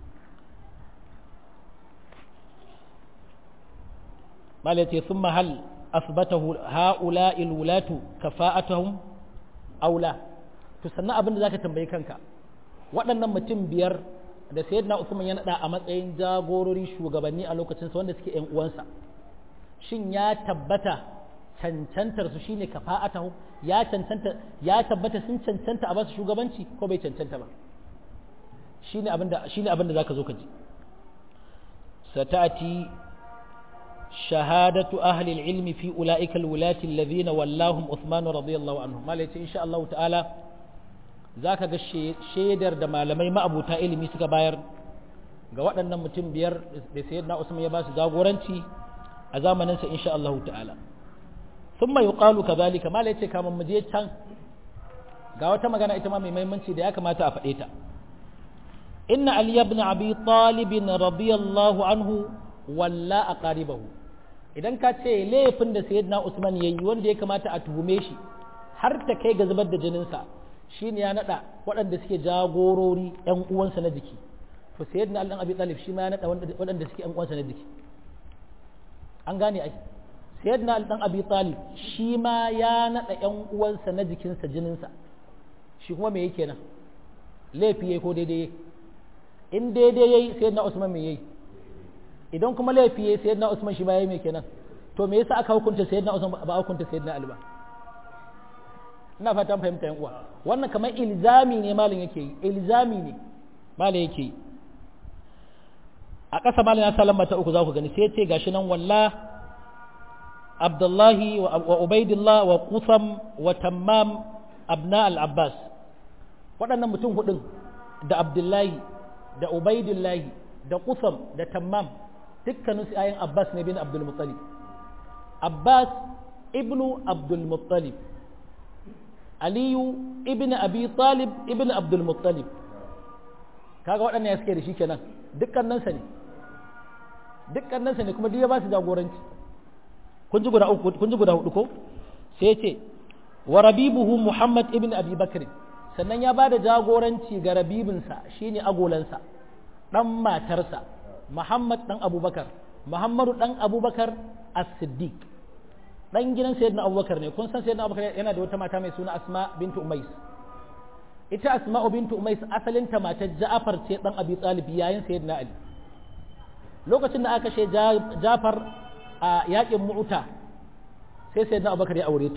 malace sun mahal asbatahu ha'ula ilwulatu kafa'atuhum aula to sannan abin da zaka tambayi kanka waɗannan mutum biyar da sayyidina Usman ya nada a matsayin jagorori shugabanni a lokacin sa wanda suke ƴan uwansa shin ya tabbata cancantar su shine kafa'atuhum ya cancanta ya tabbata sun cancanta a basu shugabanci ko bai cancanta ba shine abinda shine abinda zaka zo ka ji satati shahadatu ahli al-ilmi fi ulaika al-wulati alladhina wallahum Uthman radiyallahu anhu malai insha Allah ta'ala zaka ga shaidar da malamai ma'abuta ilimi suka bayar ga waɗannan mutum biyar da sayyidina Usman ya ba su jagoranci a zamanin sa insha Allah ta'ala thumma yuqalu kadhalika mala yace kaman mu je can ga wata magana ita ma mai muhimmanci da ya kamata a faɗe ta inna ali ibn abi talib radiyallahu anhu walla aqaribahu idan ka ce laifin da sayyidina usman yayi wanda ya kamata a tuhume shi har ta kai ga zubar da jininsa shine ya nada waɗanda suke jagorori ƴan uwansa na jiki to sayyidina ali dan abi talib shi ma ya nada waɗanda suke ƴan uwansa na jiki an gane ai sayyidina ali dan abi talib shi ma ya nada ƴan uwansa na jikinsa jininsa shi kuma me yake nan laifi yayi ko daidai yayi in daidai yayi sayyidina usman me yayi idan kuma laifi yayi sayyidina usman shi ba yayi me kenan to me yasa aka hukunta sayyidina usman ba hukunta sayyidina ali ba ina fatan fahimta yan uwa wannan kamar ilzami ne malin yake yi ilzami ne malin yake yi a ƙasa malin ya sa lamba ta uku za ku gani sai ce gashi nan walla abdullahi wa ubaidillah wa qusam wa tammam abna al-abbas waɗannan mutum hudun da abdullahi da ubaidillahi da qusam da tammam dukkanin su ayin abbas ne bin abdul muttalib abbas ibnu abdul muttalib aliyu ibn abi talib ibn abdul muttalib kaga waɗannan ya suke da shi kenan dukkaninsa ne dukkaninsa ne kuma duk ya ba su jagoranci kun ji guda uku kun ji guda hudu ko sai ya ce wa rabibuhu muhammad ibn abi bakr sannan ya ba da jagoranci ga rabibinsa shine agolansa dan matarsa muhammad dan abubakar muhammadu dan abubakar as-siddiq dan gidan sayyidina abubakar ne kun san sayyidina abubakar yana da wata mata mai suna asma bintu umais ita asma bintu umais asalin ta matar ja'far ce dan abi talib yayin sayyidina ali lokacin da aka kashe ja'far a yakin mu'uta sai sayyidina abubakar ya aure ta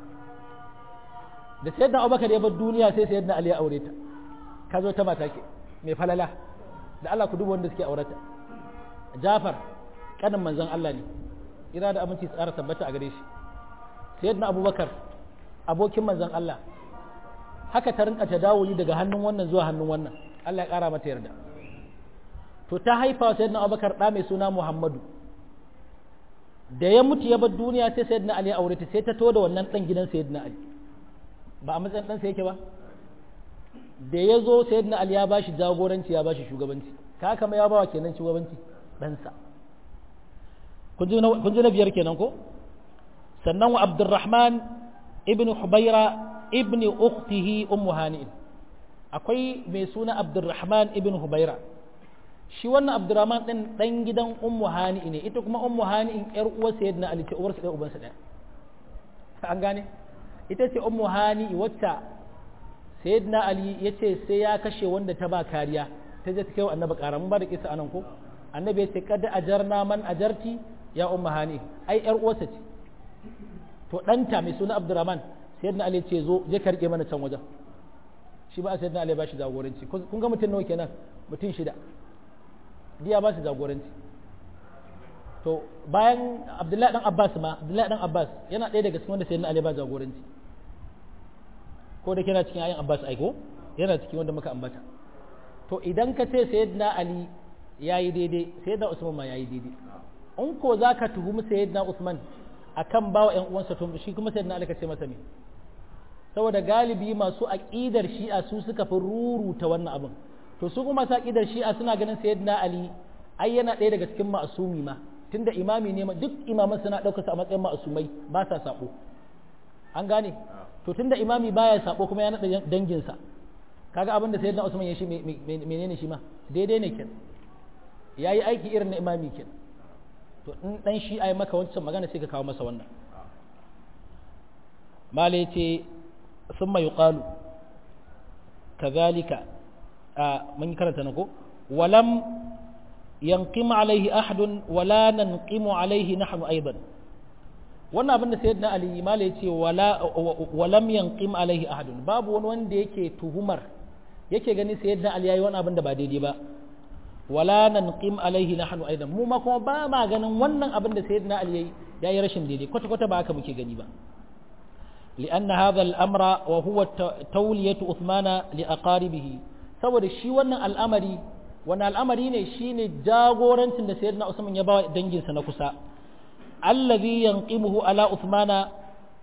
da sayyidina abubakar ya bar duniya sai sayyidina ali ya aure ta ka zo ta mata ke mai falala da Allah ku duba wanda suke aurata ja'far kanin manzon Allah ne ira da aminci tsara tabbata a gare shi sayyidina abubakar abokin manzon Allah haka ta rinka ta dawo daga hannun wannan zuwa hannun wannan Allah ya kara mata yarda to ta haifa sayyidina abubakar da mai suna muhammadu da ya mutu ya bar duniya sai sayyidina ali ya aure ta sai ta to da wannan dan gidan sayyidina ali ba a matsayin dan sa yake ba da ya zo sayyidina ali ya bashi jagoranci ya bashi shugabanci ka kama ya bawa kenan shugabanci ɗansa kun ji na biyar kenan ko sannan wa abdurrahman ibn hubaira ibn ukhtihi ummu hani'in akwai mai suna abdurrahman ibn hubaira shi wannan abdurrahman din dan gidan ummu hani'i ne ita kuma ummu hani'in yar uwar sayyidina ali ce uwarsa ɗaya ubansa ɗaya an gane ita ce ummu hani'i wacce sayyidina ali ya ce sai ya kashe wanda ta ba kariya ta je ta kai wa annabi ƙara mun ba da kisa anan ko annabi ya ce kada ajarna man ajarti ya umma hani ai yar uwarsa ce to ɗanta mai suna abdurrahman sayyidina ali ce zo je ka rike mana can wajen shi ba sayyidina ali ba shi jagoranci kun ga mutum nawa kenan mutum shida diya ba shi jagoranci to bayan abdullahi dan abbas ma abdullahi dan abbas yana ɗaya daga cikin wanda sayyidina ali ba jagoranci ko da kina cikin ayin abbas aiko yana cikin wanda muka ambata to idan ka ce sayyidina ali yayi daidai sayyidina usman ma yayi daidai in ko za ka tuhumi sayyidina Usman akan bawa ƴan uwansa to shi kuma sayyidina Ali ka ce masa me saboda galibi masu aqidar Shi'a su suka fi ruruta wannan abin to su kuma masu aqidar Shi'a suna ganin sayyidina Ali ai yana ɗaya daga cikin ma'asumi ma tunda imami ne duk imaman suna ɗaukar sa a matsayin ma'asumai ba sa sabo an gane to tunda imami baya sabo kuma ya naɗa danginsa kaga abin da sayyidina Usman ya shi menene shi ma daidai ne kenan yayi aiki irin na imami kenan to in dan shi ai maka wancan magana sai ka kawo masa wannan mala yace summa yuqalu kadhalika a mun karanta na ko walam yanqim alaihi ahadun wala nanqimu alaihi nahnu aidan wannan abin da sayyidina ali mala yace wala walam yanqim alaihi ahadun babu wani wanda yake tuhumar yake gani sayyidina ali yayi wani abin da ba daidai ba wala nanqim alaihi nahnu aidan mu ma kuma ba ma ganin wannan abin da sayyidina ali yayi yayi rashin daidai kwata kwata ba haka muke gani ba لأن هذا الأمر وهو تولية عثمان لأقاربه saboda shi wannan al'amari wannan al'amari ne shine jagorancin da sayyidina Usman ya ba danginsa na kusa allazi yanqimuhu ala Uthmana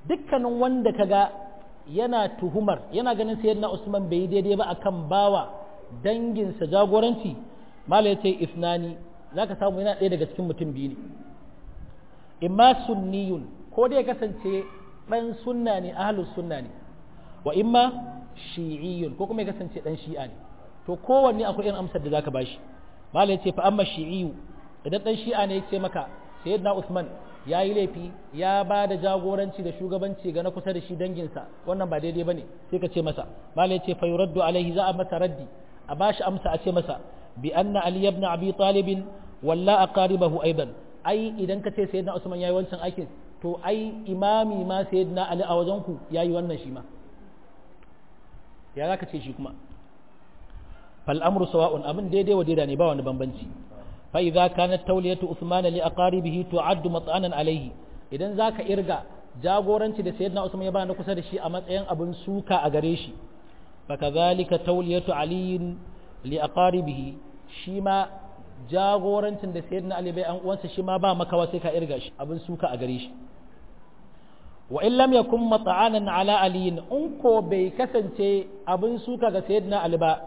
dukkanin wanda kaga yana tuhumar yana ganin sayyidina Usman bai daidai ba akan bawa danginsa jagoranci mala yace isnani zaka samu yana ɗaya daga cikin mutum biyu ne imma sunniyun ko dai kasance dan sunna ne ahlus sunna ne wa imma shi'iyyun ko kuma ya kasance dan shi'a ne to kowanne akwai irin amsar da zaka bashi mala yace fa amma shi'iyyu idan dan shi'a ne yace maka sayyidina Usman ya yi laifi ya ba da jagoranci da shugabanci ga na kusa da shi danginsa wannan ba daidai ba ne sai ka ce masa malai ce fa yuraddu alaihi za a masa raddi a ba shi amsa a ce masa bi anna ali ibn abi talib walla aqaribahu aidan ai idan ka ce sayyidina usman yayi wancan aikin to ai imami ma sayyidina ali a wajen ku yayi wannan shi ma ya zaka ce shi kuma fal amru sawa'un abin daidai wa daidai ne ba wani bambanci فإذا كانت تولية عثمان لأقاربه تعد مطعنا عليه idan zaka irga jagoranci da sayyidina Usman ya ba na kusa da shi a matsayin abin suka a gare shi fa kadhalika tawliyatu ali li aqaribihi shi ma jagorancin da sayyidina Ali bai an uwansa shi ma ba makawa sai ka irga shi abin suka a gare shi wa in lam yakun mat'anan ala ali in ko bai kasance abin suka ga sayyidina Ali ba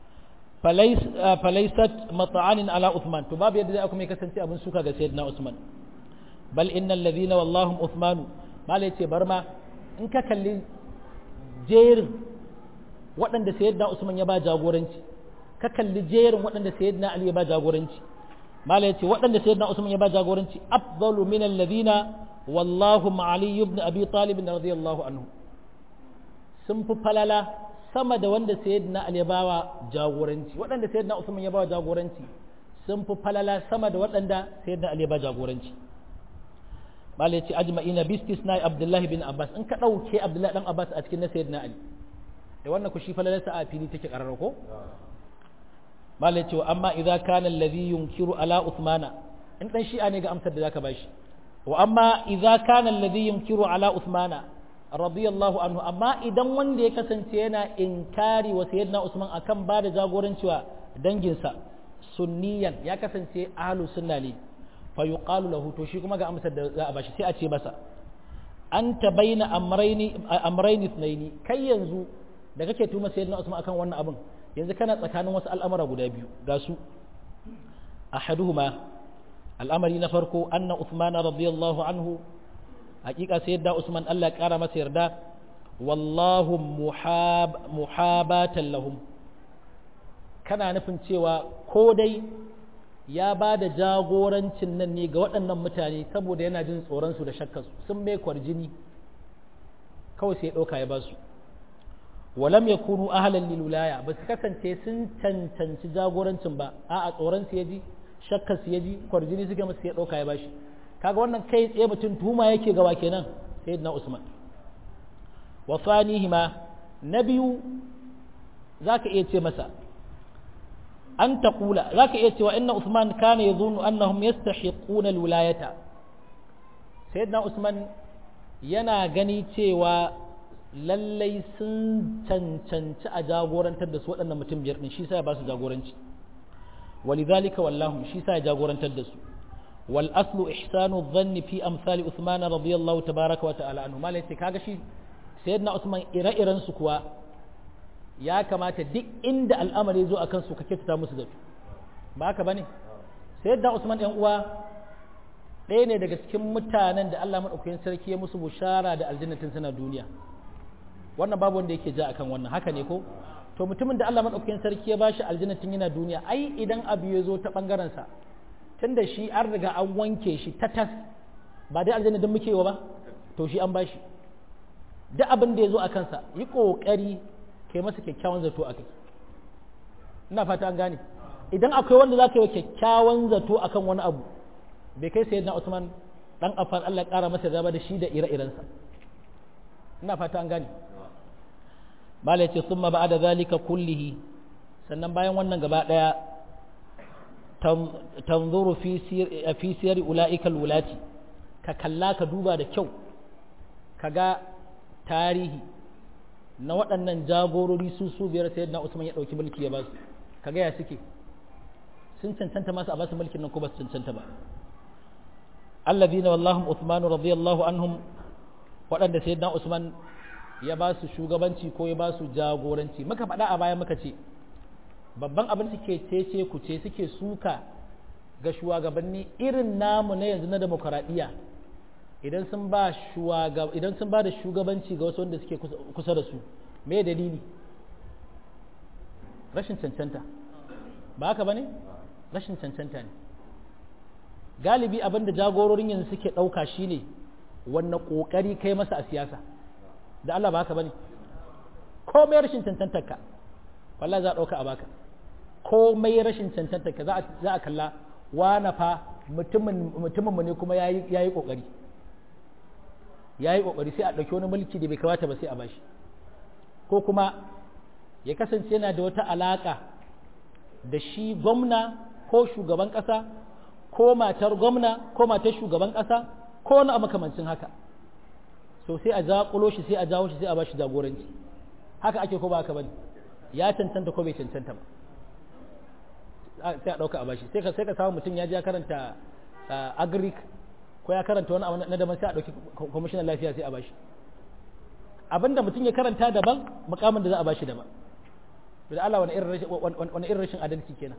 falaisat mata'anin ala Uthman to babu yadda zai kuma kasance abin suka ga sayyidina Usman bal innal ladhina wallahum Uthman mala yace bar ma in ka kalli jerin waɗanda sayyidina Usman ya ba jagoranci ka kalli jerin waɗanda sayyidina Ali ya ba jagoranci mala yace waɗanda sayyidina Usman ya ba jagoranci afdalu min alladhina wallahu Ali ibn Abi Talib radiyallahu anhu sun fi falala sama da wanda sayyidina Ali ya bawa jagoranci waɗanda sayyidina Usman ya bawa jagoranci sun fi falala sama da waɗanda sayyidina Ali ya ba jagoranci bala yace ajma'ina bi istisna Abdullah bin Abbas in ka dauke Abdullah dan Abbas a cikin na sayyidina Ali da wannan ku shi falalarsa a fili take karara ko bala yace wa amma idza kana alladhi yunkiru ala Uthmana in dan shi'a ne ga amsar da zaka bashi wa amma idza kana alladhi yunkiru ala Uthmana radiyallahu anhu amma idan wanda ya kasance yana inkari wa sayyidina Usman akan ba da jagoranci wa danginsa sunniyan ya kasance ahlus sunna ne fa yuqalu lahu to shi kuma ga amsar da za a bashi sai a ce masa anta baina amrayni amrayni ithnaini kai yanzu da kake tuma sayyidina Usman akan wannan abin yanzu kana tsakanin wasu al'amura guda biyu ga su ahaduhuma al'amari na farko anna Uthman radiyallahu anhu hakika sai yadda Usman Allah ya kara masa yarda wallahu muhabatan lahum kana nufin cewa ko dai ya ba da jagorancin nan ne ga waɗannan mutane saboda yana jin tsoronsu da shakkarsu sun mai kwarjini kawai sai ya ɗauka ya ba su walam ya kunu ahalan lilulaya ba su kasance sun cancanci jagorancin ba a a tsoronsu ya ji shakkarsu ya ji kwarjini suka masu ya ɗauka ya ba shi kaga wannan kai tsaye mutum tuhuma yake gawa kenan sayyidina Usman wa fanihima na biyu zaka iya ce masa an taqula zaka iya cewa inna Usman kana yadhunnu annahum yastahiquna alwilayata sayyidina Usman yana gani cewa lallai sun cancanci a jagorantar da su waɗannan mutum biyar ɗin shi sa ya ba su jagoranci walidhalika wallahu shi sa ya jagorantar da su والأصل إحسان الظن في أمثال عثمان رضي الله تبارك وتعالى عنه ما ليس كاغا شي سيدنا عثمان إرا إران سكوا يا كما تدك عند الأمر يزو أكن سكا كيتا musu zato ba haka bane sayyidina Usman ɗan uwa ɗaya ne daga cikin mutanen da Allah madaukakin sarki ya musu bushara da aljannatin suna duniya wannan babu wanda yake ja akan wannan haka ne ko to mutumin da Allah madaukakin sarki ya bashi aljannatin yana duniya ai idan abu ya zo ta bangaren sa tunda shi an riga an wanke shi ta tas ba dai aljanna don muke wa ba to shi an bashi duk abin da ya zo a kansa yi ƙoƙari kai masa kyakkyawan zato a kai ina fata an gane idan akwai wanda za ka yi wa kyakkyawan zato a kan wani abu bai kai sai na usman dan afan allah ƙara masa zaba da shi da ire-irensa ina fata an gane malai ce sun ba da zalika kullihi sannan bayan wannan gaba ɗaya tanzuru fi siyar ula'ikal wulati ka kalla ka duba da kyau ka ga tarihi na waɗannan jagorori su su biyar sai na Usman ya ɗauki mulki ya ba su ka ga ya suke sun cancanta masu a basu mulkin nan ko ba su cancanta ba alladhina wallahu Uthman radiyallahu anhum waɗanda sayyidina Usman ya ba su shugabanci ko ya ba su jagoranci muka faɗa a baya muka ce babban abin suke cece ku ce suke suka ga shugabanni irin namu na yanzu na demokaradiyya idan sun ba idan sun ba da shugabanci ga wasu wanda suke kusa da su me dalili rashin cancanta ba haka bane rashin cancanta ne galibi abin da jagororin yanzu suke ɗauka shine wannan ƙoƙari kai masa a siyasa da Allah ba haka bane komai rashin cancantar ka wallahi za a ɗauka a baka komai rashin cancantar ka za a kalla wana fa mutumin mu ne kuma yayi yayi kokari yayi kokari sai a ɗauki wani mulki da bai kamata ba sai a bashi ko kuma ya kasance yana da wata alaka da shi gwamna ko shugaban ƙasa ko matar gwamna ko matar shugaban ƙasa ko wani makamancin haka so sai a zaƙulo shi sai a jawo shi sai a bashi jagoranci haka ake ko ba haka bane ya cancanta ko bai cancanta ba sai a ɗauka a bashi sai ka sai ka samu mutum ya je ya karanta agric ko ya karanta wani abu na daban sai a ɗauki kwamishinan lafiya sai a bashi abinda mutum ya karanta daban mukamin da za a bashi daban da Allah wani irin rashin adalci kenan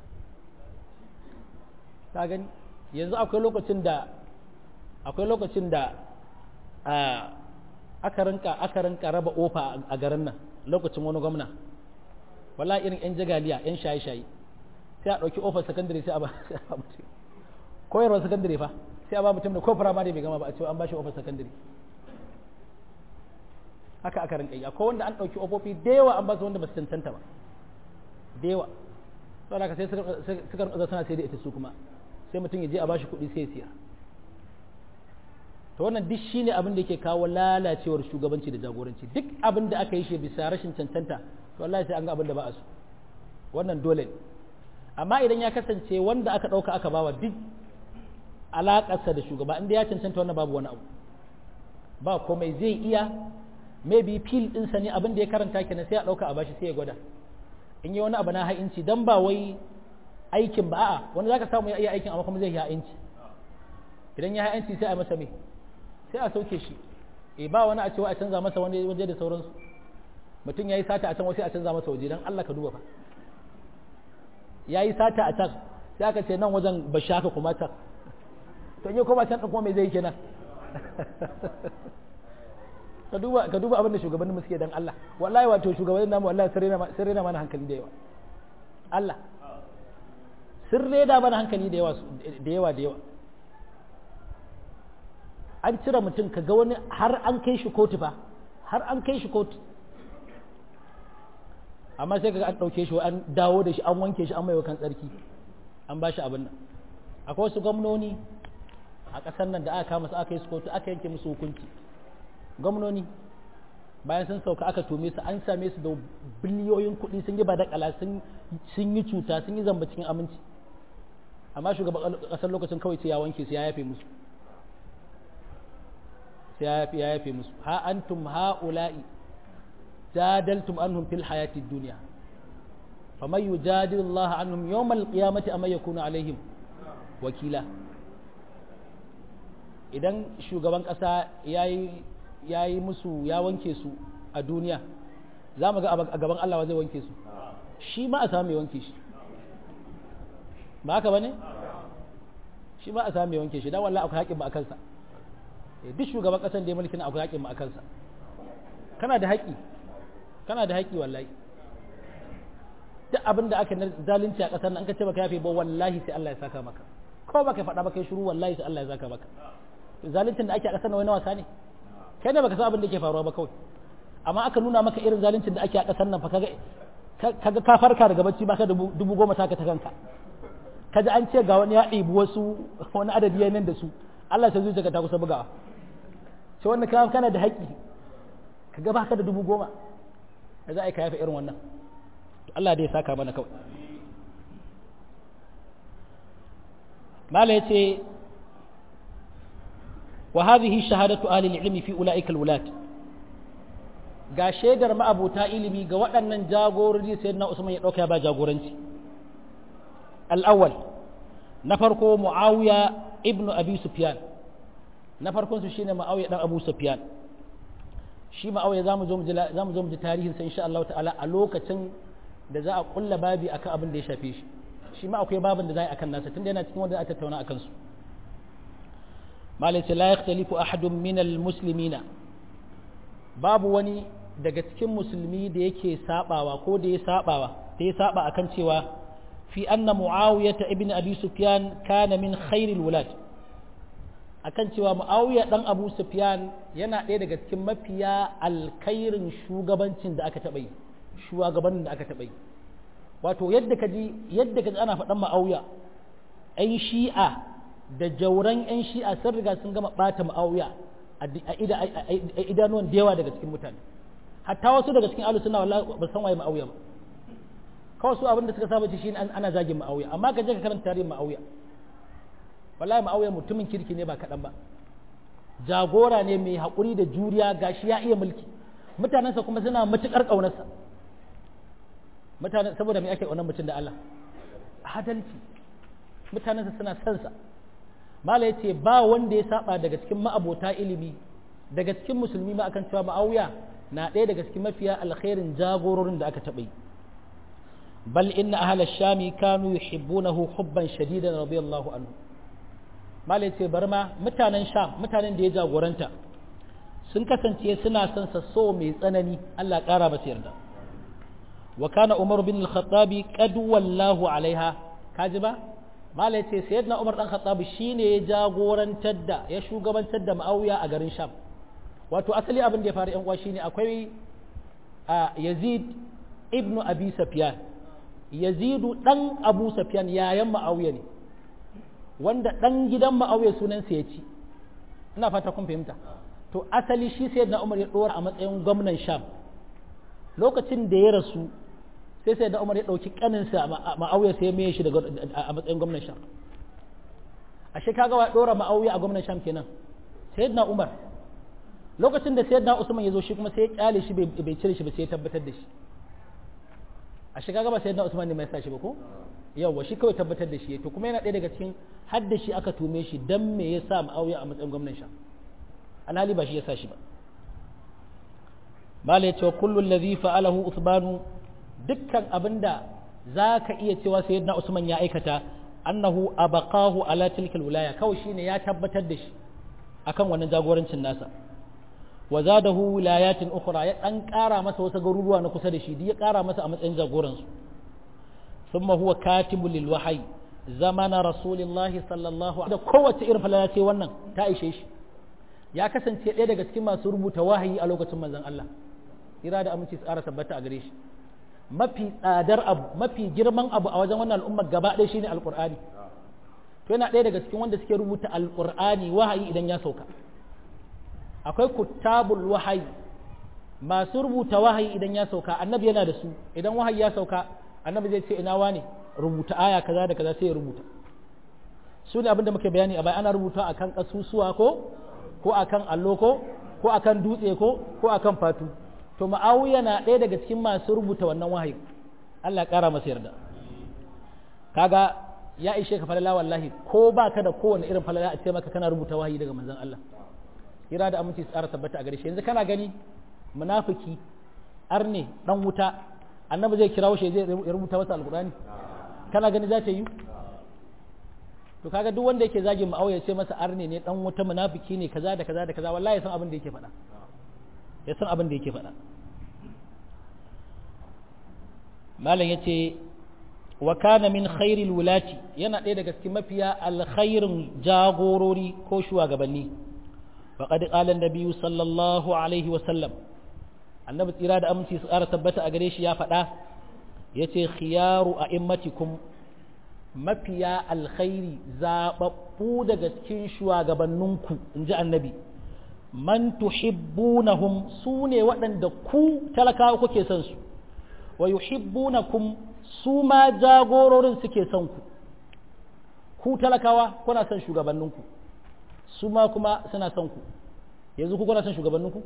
ka gani yanzu akwai lokacin da akwai lokacin da aka rinka aka rinka raba ofa a garin nan lokacin wani gwamna wala irin yan jagaliya yan shaye-shaye sai a ɗauki ofar sakandare sai a ba mutum koyarwar sakandare fa sai a ba mutum da ko firamare bai gama ba a cewa an ba shi ofar sakandare haka aka rinka yi akwai wanda an ɗauki ofofi da yawa an ba su wanda ba su cancanta ba da yawa saboda haka sai suka rinka suna sai da ita su kuma sai mutum ya je a bashi kuɗi sai ya siya to wannan duk shine abin da yake kawo lalacewar shugabanci da jagoranci duk abin da aka yi shi bisa rashin cancanta to wallahi sai an ga abin da ba a so wannan dole ne amma idan ya kasance wanda aka ɗauka aka bawa duk alaƙarsa da shugaba inda ya cancanta wannan babu wani abu ba komai zai iya maybe fil ɗinsa ne abin da ya karanta kenan sai a ɗauka a bashi sai ya gwada in yi wani abu na ha'inci dan ba wai aikin ba a'a wani zaka samu ya iya aikin amma kuma zai yi ha'inci idan ya ha'inci sai a masa me sai a sauke shi eh ba wani a cewa a canza masa wani waje da sauransu mutum ya yi sata a can wasu a canza masa waje don Allah ka duba fa ya yi sata a can sai aka ce nan wajen ba shaka kuma can to in yi kuma can ɗin kuma me zai kenan ka duba ka duba abin da shugabannin suke dan Allah wallahi wato shugabannin namu wallahi sun rena mana hankali da yawa Allah sun rena mana hankali da yawa da yawa da yawa an cire mutum ka ga wani har an kai shi kotu fa har an kai shi kotu amma sai kaga an ɗauke shi an dawo da shi an wanke shi an mai kan tsarki an ba shi abin nan akwai wasu gwamnoni a ƙasar nan da aka kama su aka yi su kotu aka yanke musu hukunci gwamnoni bayan sun sauka aka tome su an same su da biliyoyin kuɗi sun yi badakala sun yi cuta sun yi zamba cikin aminci amma shugaban ƙasar lokacin kawai sai ya wanke su ya yafe musu sai ya yafe ya yafe musu ha antum ha'ula'i jadaltum anhum fil hayati dunya faman yujadilu Allah anhum yawmal qiyamati amma yakunu alaihim wakila idan shugaban ƙasa yayi ya yi musu ya wanke su a duniya za mu ga a gaban Allah zai wanke su shi ma a samu mai wanke shi ba haka ba ne shi ma a samu mai wanke shi don wallah akwai haƙin ba a kansa duk shugaban ƙasar da ya mulki na akwai haƙin ba a kansa kana da haƙi kana da haƙi wallahi duk abin da aka zalunci a ƙasar nan an ka ce baka yafe ba wallahi sai Allah ya saka maka ko baka faɗa ba kai shiru wallahi sai Allah ya saka maka zaluncin da ake a ƙasar nan wani wasa ne kai ne baka san abin da ke faruwa ba kawai amma aka nuna maka irin zaluncin da ake a ƙasar nan fa kaga kaga ka farka daga bacci baka dubu goma taka ta kanka kaji an ce ga wani ya ɗibi wasu wani adadi ya nan da su Allah sai zuciya ta kusa bugawa sai wannan ka kana da haƙƙi kaga baka da dubu goma da za a yi ka yafa irin wannan Allah dai ya saka mana kawai mala yace وهذه شهادة أهل العلم في أولئك الولاة ga shaidar ma'abuta ilimi ga waɗannan jagorori sai na Usman ya ɗauka ba jagoranci al'awwal na farko Muawiya ibnu Abi Sufyan na farkon su shine Muawiya dan Abu Sufyan shi ma'auya za mu zo mu ji tarihinsa insha Allah ta'ala a lokacin da za a kulla babi akan abin da ya shafe shi shi ma akwai babin da za a yi akan nasa tunda yana cikin wanda za a tattauna akan su malai la yakhtalifu ahadun min almuslimina babu wani daga cikin musulmi da yake sabawa ko da ya sabawa da ya saba akan cewa fi anna muawiyah ibn abi sufyan kana min khairil wulad akan cewa muawiya dan abu sufyan yana ɗaya daga cikin mafiya alkhairin shugabancin da aka taɓa yi shugabannin da aka taɓa yi wato yadda ka ji yadda ka ji ana faɗan ma'auya ‘yan shi'a da jauran ‘yan shi'a sun riga sun gama ɓata ma'auya a idanuwan da yawa daga cikin mutane hatta wasu daga cikin alu suna ba san waye ma'auya ba kawai su abin da suka saba shi ana zagin ma'auya amma ka je ka karanta tarihin ma'auya wallahi ma'auya mutumin kirki ne ba kaɗan ba jagora ne mai haƙuri da juriya gashi ya iya mulki mutanensa kuma suna matuƙar ƙaunarsa mutane saboda me ake ƙaunar mutum da Allah adalci mutanensa suna son sa mala yace ba wanda ya saba daga cikin ma'abota ilimi daga cikin musulmi ma akan cewa ma'auya na ɗaya daga cikin mafiya alkhairin jagororin da aka taɓa yi bal inna ahla shami kanu yuhibbunahu hubban shadidan radiyallahu anhu mala yace bar ma mutanen sham mutanen da ya jagoranta sun kasance suna son sa so mai tsanani Allah ƙara masa yarda wa kana Umar bin al-Khattab qad wallahu alaiha kaji ba mala yace sayyidina Umar dan Khattab shine ya jagorantar da ya shugabantar da Muawiya a garin Sham wato asali abin da ya faru yan uwa shine akwai Yazid ibnu Abi Sufyan Yazidu dan Abu Sufyan yayan Muawiya ne wanda dan gidan Muawiya sunansa ya ci ina fata kun fahimta to asali shi sai na umar ya dora a matsayin gwamnan sham lokacin da ya rasu sai sai da umar ya ɗauki ƙaninsa ma'auya sai ya mai shi a matsayin gwamnan sham a shi kaga wa ɗora ma'auya a gwamnan sham kenan sai na umar lokacin da sai na usman ya zo shi kuma sai ya kyale shi bai cire shi ba sai ya tabbatar da shi a shi kaga ba sai na usman ne mai sa shi ba ko yawwa shi kawai tabbatar da shi to kuma yana ɗaya daga cikin hadda shi aka tume shi dan me ya sa ma'auya a matsayin gwamnan sham alhali ba shi ya sa shi ba mala ya ce kullu allazi fa'alahu usmanu dukkan abinda zaka iya cewa sayyidina usman ya aikata annahu abaqahu ala tilkal wilaya kawai shine ya tabbatar da shi akan wannan jagorancin nasa wa zadahu wilayatin ukhra ya dan kara masa wasu garuruwa na kusa da shi ya kara masa a matsayin jagoran su thumma huwa katibul lil wahyi zamana rasulillahi sallallahu alaihi da kowace irin falala ce wannan ta ishe shi ya kasance ɗaya daga cikin masu rubuta wahayi a lokacin manzon Allah ira da aminci tsara tabbata a gare shi mafi tsadar abu mafi girman abu a wajen wannan al'ummar gaba ɗaya shine alqur'ani to yana ɗaya daga cikin wanda suke rubuta alqur'ani wahayi idan ya sauka akwai kuttabul wahayi masu rubuta wahayi idan ya sauka annabi yana da su idan wahayi ya sauka annabi zai ce ina wane rubuta aya kaza da kaza sai ya rubuta su ne abinda muke bayani a baya ana rubuta akan kasusuwa ko ko akan allo ko ko akan dutse ko ko akan fatu to ma'awiya na ɗaya daga cikin masu rubuta wannan wahayi Allah ƙara masa yarda kaga ya ishe ka falala wallahi ko ba ka da kowane irin falala a ce maka kana rubuta wahayi daga manzon Allah kira da aminci tsara tabbata a gare shi yanzu kana gani munafiki arne dan wuta annabi zai kirawo shi zai rubuta masa alqur'ani kana gani za ta yi to kaga duk wanda yake zagin ma'auya ce masa arne ne dan wuta munafiki ne kaza da kaza da kaza wallahi ya san abin da yake faɗa ya san abin da yake faɗa malam yace wa kana min khairil wulati yana ɗaya daga cikin mafiya alkhairin jagorori ko shugabanni faqad qala an-nabiy sallallahu alaihi wa sallam annabi tsira da aminci su ƙara tabbata a gare shi ya faɗa yace khiyaru a'immatikum mafiya alkhairi zaɓaɓɓu daga cikin shugabanninku in ji annabi man tuhibbunahum su ne waɗanda ku talakawa kuke son su wa yuhibbunakum su ma jagororin suke son ku ku talakawa kuna son shugabanninku su ma kuma suna son ku yanzu ku kuna son shugabanninku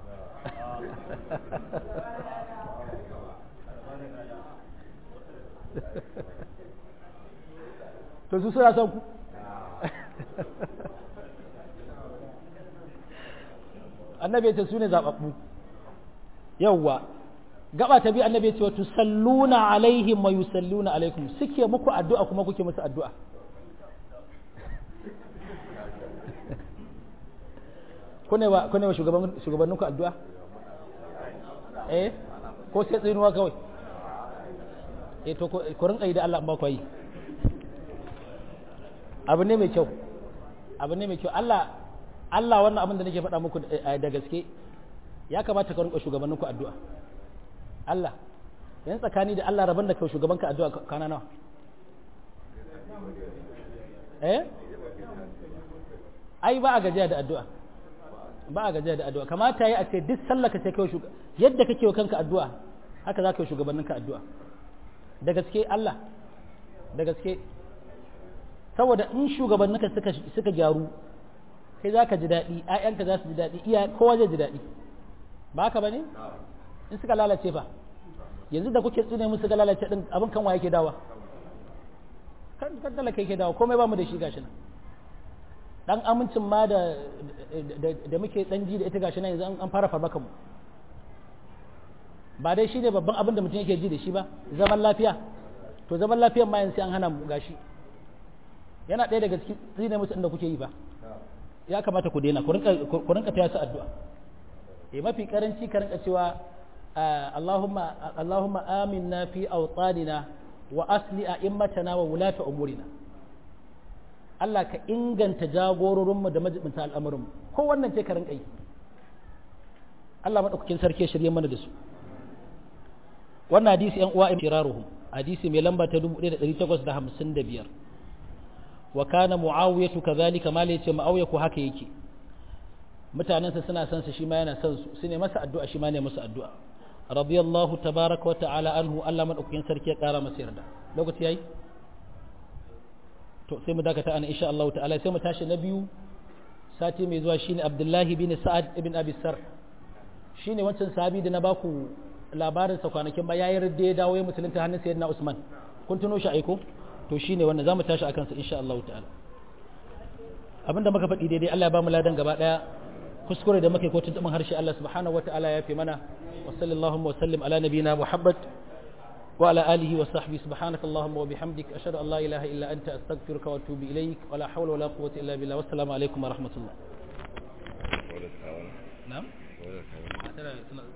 to su suna son ku annabi ya ce su ne zaɓaɓɓu yawwa gaba ta bi annabi ya ce wa tusalluna alaihim wa yusalluna alaikum suke muku addu'a kuma kuke musu addu'a kune wa kune wa shugaban shugabanninku addu'a eh ko sai tsinuwa kawai eh to ko rinka yi da Allah ba ku yi abu ne mai kyau abu ne mai kyau Allah Allah wannan abin da nake faɗa muku da gaske ya kamata ka rinka shugabanninku addu'a Allah yan tsakani da Allah rabon da kai shugabanka addu'a kana nawa eh ai ba a gajiya da addu'a ba a gajiya da addu'a kamata yi a ce duk sallah ka ce kai shugaba yadda kake wa kanka addu'a haka za ka yi shugabanninka addu'a da gaske Allah da gaske saboda in shugabanninka suka suka gyaru kai za ka ji daɗi ‘ya'yanka za su ji daɗi iya kowa zai ji daɗi ba haka ba ne in suka lalace fa yanzu da kuke tsune musu ga lalace ɗin abin kan wa yake dawa kan talaka yake dawa komai ba mu da shi gashi nan dan amincin ma da da muke dan ji da ita gashi nan yanzu an fara farbakan mu ba dai shine babban abin da mutum yake ji da shi ba zaman lafiya to zaman lafiyan ma yanzu sai an hana mu gashi yana ɗaya daga cikin tsine musu inda kuke yi ba ya kamata ku daina ku rinka taya su addu'a eh mafi karanci ka rinka cewa Allahumma Allahumma aminna fi awtanina wa asli a'immatana wa wulata umurina Allah ka inganta jagororinmu da majibinta al'amuranmu ko wannan ce ka rinka yi Allah madaukakin sarki ya shirye mana da su wannan hadisi yan uwa ibtiraruhum hadisi mai lamba ta 1855 wa kana muawiyatu kadhalika mala yace muawiya ko haka yake mutanansa suna son sa shi ma yana son su sune masa addu'a shi ma ne masa addu'a radiyallahu tabaraka wa ta'ala anhu Allah madaukakin sarki ya kara masa yarda lokaci yayi to sai mu dakata ana insha Allah ta'ala sai mu tashi na biyu sati mai zuwa shine Abdullahi bin Sa'ad ibn Abi Sar shine wancan sahabi da na baku labarin sa kwanakin ba yayin da ya dawo ya musulunta hannun sayyidina Usman kun tuno shi aiko to shine wannan zamu tashi akan sa insha Allah ta'ala abinda muka faɗi daidai Allah ya ba mu ladan gaba daya kuskure da muke ko tuntuɓin harshe Allah subhanahu wa ta'ala ya fi mana wa sallallahu wa sallim ala nabiyina Muhammad wa ala alihi wa sahbihi subhanaka allahumma wa bihamdik ashhadu an la ilaha illa anta astaghfiruka wa atubu ilaik wa la hawla wa la quwwata illa billah wassalamu alaikum wa rahmatullah na'am